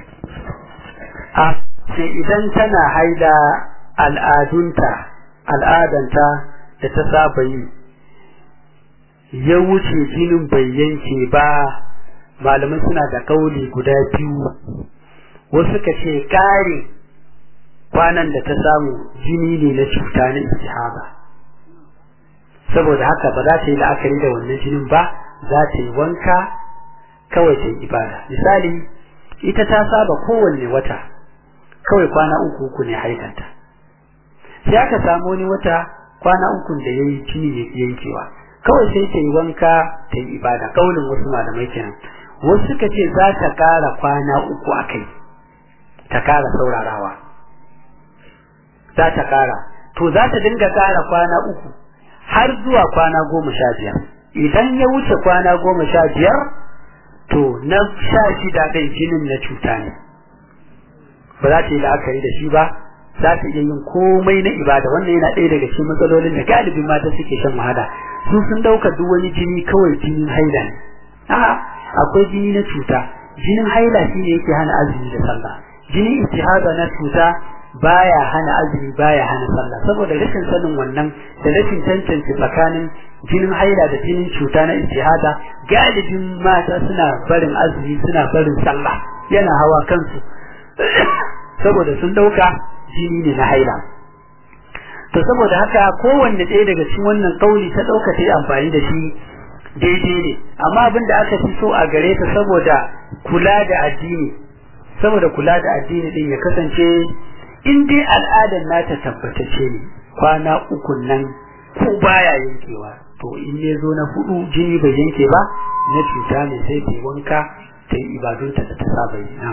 a ce idan tana haila al'adunta al'adanta da ta saba yi ya wuce jinin bai yanke ba malamai suna da kauli guda biyu wasu ka ce kare kwanan da ta samu jini ne na cuta na istihaba saboda haka ba za ta yi la'akari da wannan jinin ba za ta yi wanka kawai ta yi ibada misali ita ta saba kowanne wata kawai kwana uku uku ne haikanta sai aka samu wani wata kwana uku da ya yi jini ya yankewa kawai sai ta yi wanka ta yi ibada kaulin wasu malamai kenan wasu suka ce za ta kara kwana uku a kai ta kara saurarawa za ta kara to za ta dinga kara kwana uku har zuwa kwana goma sha biyar idan ya wuce kwana goma sha biyar to na sha shida ɗin jinin na cuta ne ba za ta yi la'akari da shi ba za ta iya yin komai na ibada wannan yana ɗaya daga cikin matsalolin da galibin mata suke shan wahala su sun ɗauka duk wani jini kawai jinin haila ne a'a akwai jini na cuta jinin haila shi ne yake hana azumi da sallah jinin istihada na cuta baya hana azumi baya hana sallah saboda rashin sanin wannan da rashin tantance tsakanin jinin haila da jinin cuta na istihada galibin mata suna barin azumi suna barin sallah yana hawa kansu saboda sun dauka jini ne na haila to saboda haka kowanne ɗaya daga cikin wannan kauli ta dauka ta yi amfani da shi daidai ne amma abin da aka fi so a gare ta saboda kula da addini saboda kula da addini din ya kasance in dai al'adar nata tabbatace ne kwana uku nan ko baya yankewa to in ne zo na hudu jini bai yanke ba na cuta ne sai ta wanka ta yi ibadunta da ta saba yi nan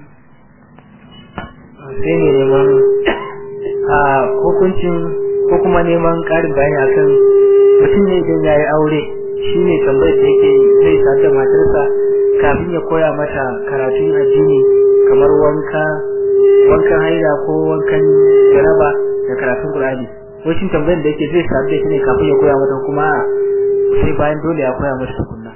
sai ne neman a hukuncin ko kuma neman karin bayani akan mutum ne idan ya yi aure shi ne tambayar da yake zai sa da matarsa kafin ya koya mata karatun addini kamar wanka wankan haida ko wankan jaraba da karatun Qur'ani wacin tambayar da yake zai sadu da shi ne kafin ya koya mata kuma sai bayan dole ya koya mata tukunna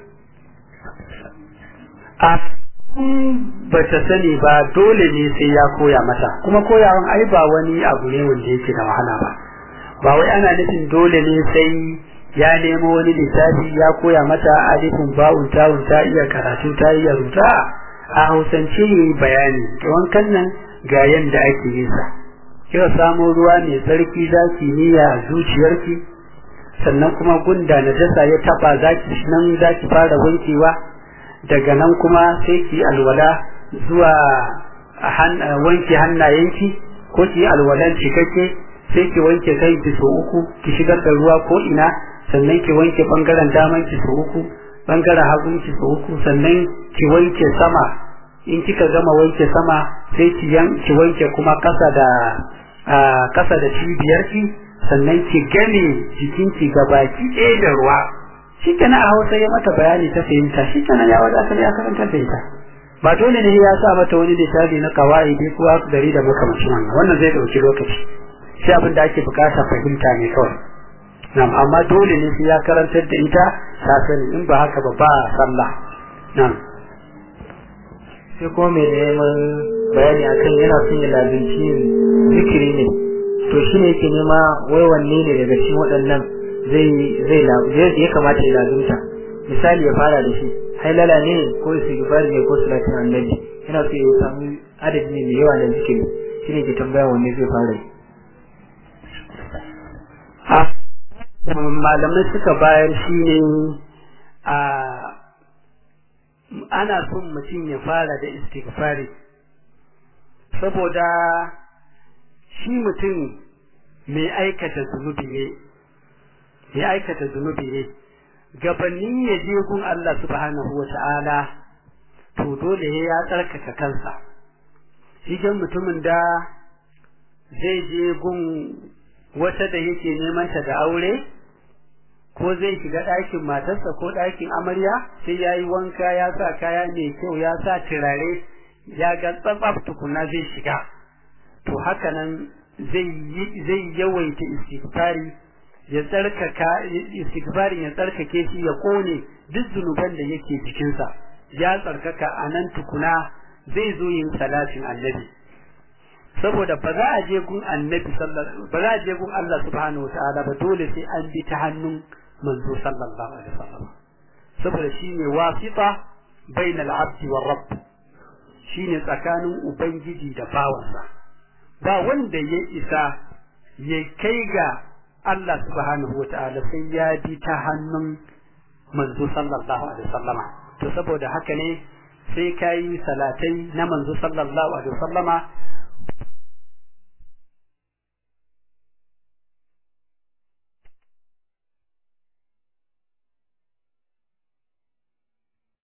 a ba ta sani ba dole ne sai ya koya mata kuma koyawan ai ba wani abu ne wanda yake da wahala ba ba wai ana nufin dole ne sai ya nemo wani littafi ya koya mata alifin ba'un tawun ta iya karatu ta iya rubuta a hausance ne bayani wankan nan ga yanda ake yin sa kira samo ruwa mai tsarki zaki niyya zuciyarki sannan kuma gunda na dasa ya taba zaki nan zaki fara wankewa daga nan kuma sai ki alwala zuwa wanke hannayenki ko ki alwalan cikakke sai ki wanke kanki so uku ki shigar da ruwa ko ina sannan ki wanke bangaren daman ki so uku bangaren hagun ki so uku sannan ki wanke sama in kika gama wanke sama sai ki ki wanke kuma kasa da kasa da cibiyar ki sannan ki game jikinki gabaki ɗaya da ruwa shi kenan a hausa ya mata bayani ta fahimta shi kenan ya wadatar ya karanta da ita ba dole ne ya sa mata wani littafi na kawai ko dari da makamancin wannan wannan zai dauki lokaci shi abin da ake bukata fahimta ne kawai na'am amma dole ne sai ya karantar da ita ta sani in ba haka ba ba sallah na'am sai kuma mai neman bayani akan yana son ya labinci zikiri ne to shi ne yake nema wai wanne ne daga cikin waɗannan zai zai zai ya kamata ya lazimta misali ya fara da shi hailala ne ko istighfar ne ko salatin annabi yana so ya samu adadi ne mai yawa da zikiri shi ne ke tambaya wanne zai fara yi malamai suka bayar shi ne a ana son mutum ya fara da istighfari saboda shi mutum mai aikata zunubi ne mai aikata zunubi ne gabanin ya je gun Allah subhanahu wa ta'ala to dole ya tsarkaka kansa shi mutumin da zai je gun wata da yake neman ta da aure ko zai shiga ɗakin matarsa ko ɗakin amarya sai ya yi wanka ya sa kaya mai kyau ya sa turare ya ga tsatsaf tukuna zai shiga to haka nan zai yawaita istighfari ya tsarkaka istighfarin ya tsarkake shi ya kone duk zunuban da yake jikinsa ya tsarkaka a nan tukuna zai zo yin salatin annabi saboda ba za a je gun annabi sallallahu ba za a je gun Allah subhanahu wataala ba dole sai an bi ta hannun manzo sallallahu alaihi wasallam saboda shine wasita bainal abdi war rabb shine tsakanin ubangiji da bawansa ba wanda ya isa ya kai ga Allah subhanahu wataala sai ya bi ta hannun manzo sallallahu alaihi wasallama to saboda haka ne sai kai salatai na manzo sallallahu alaihi wasallama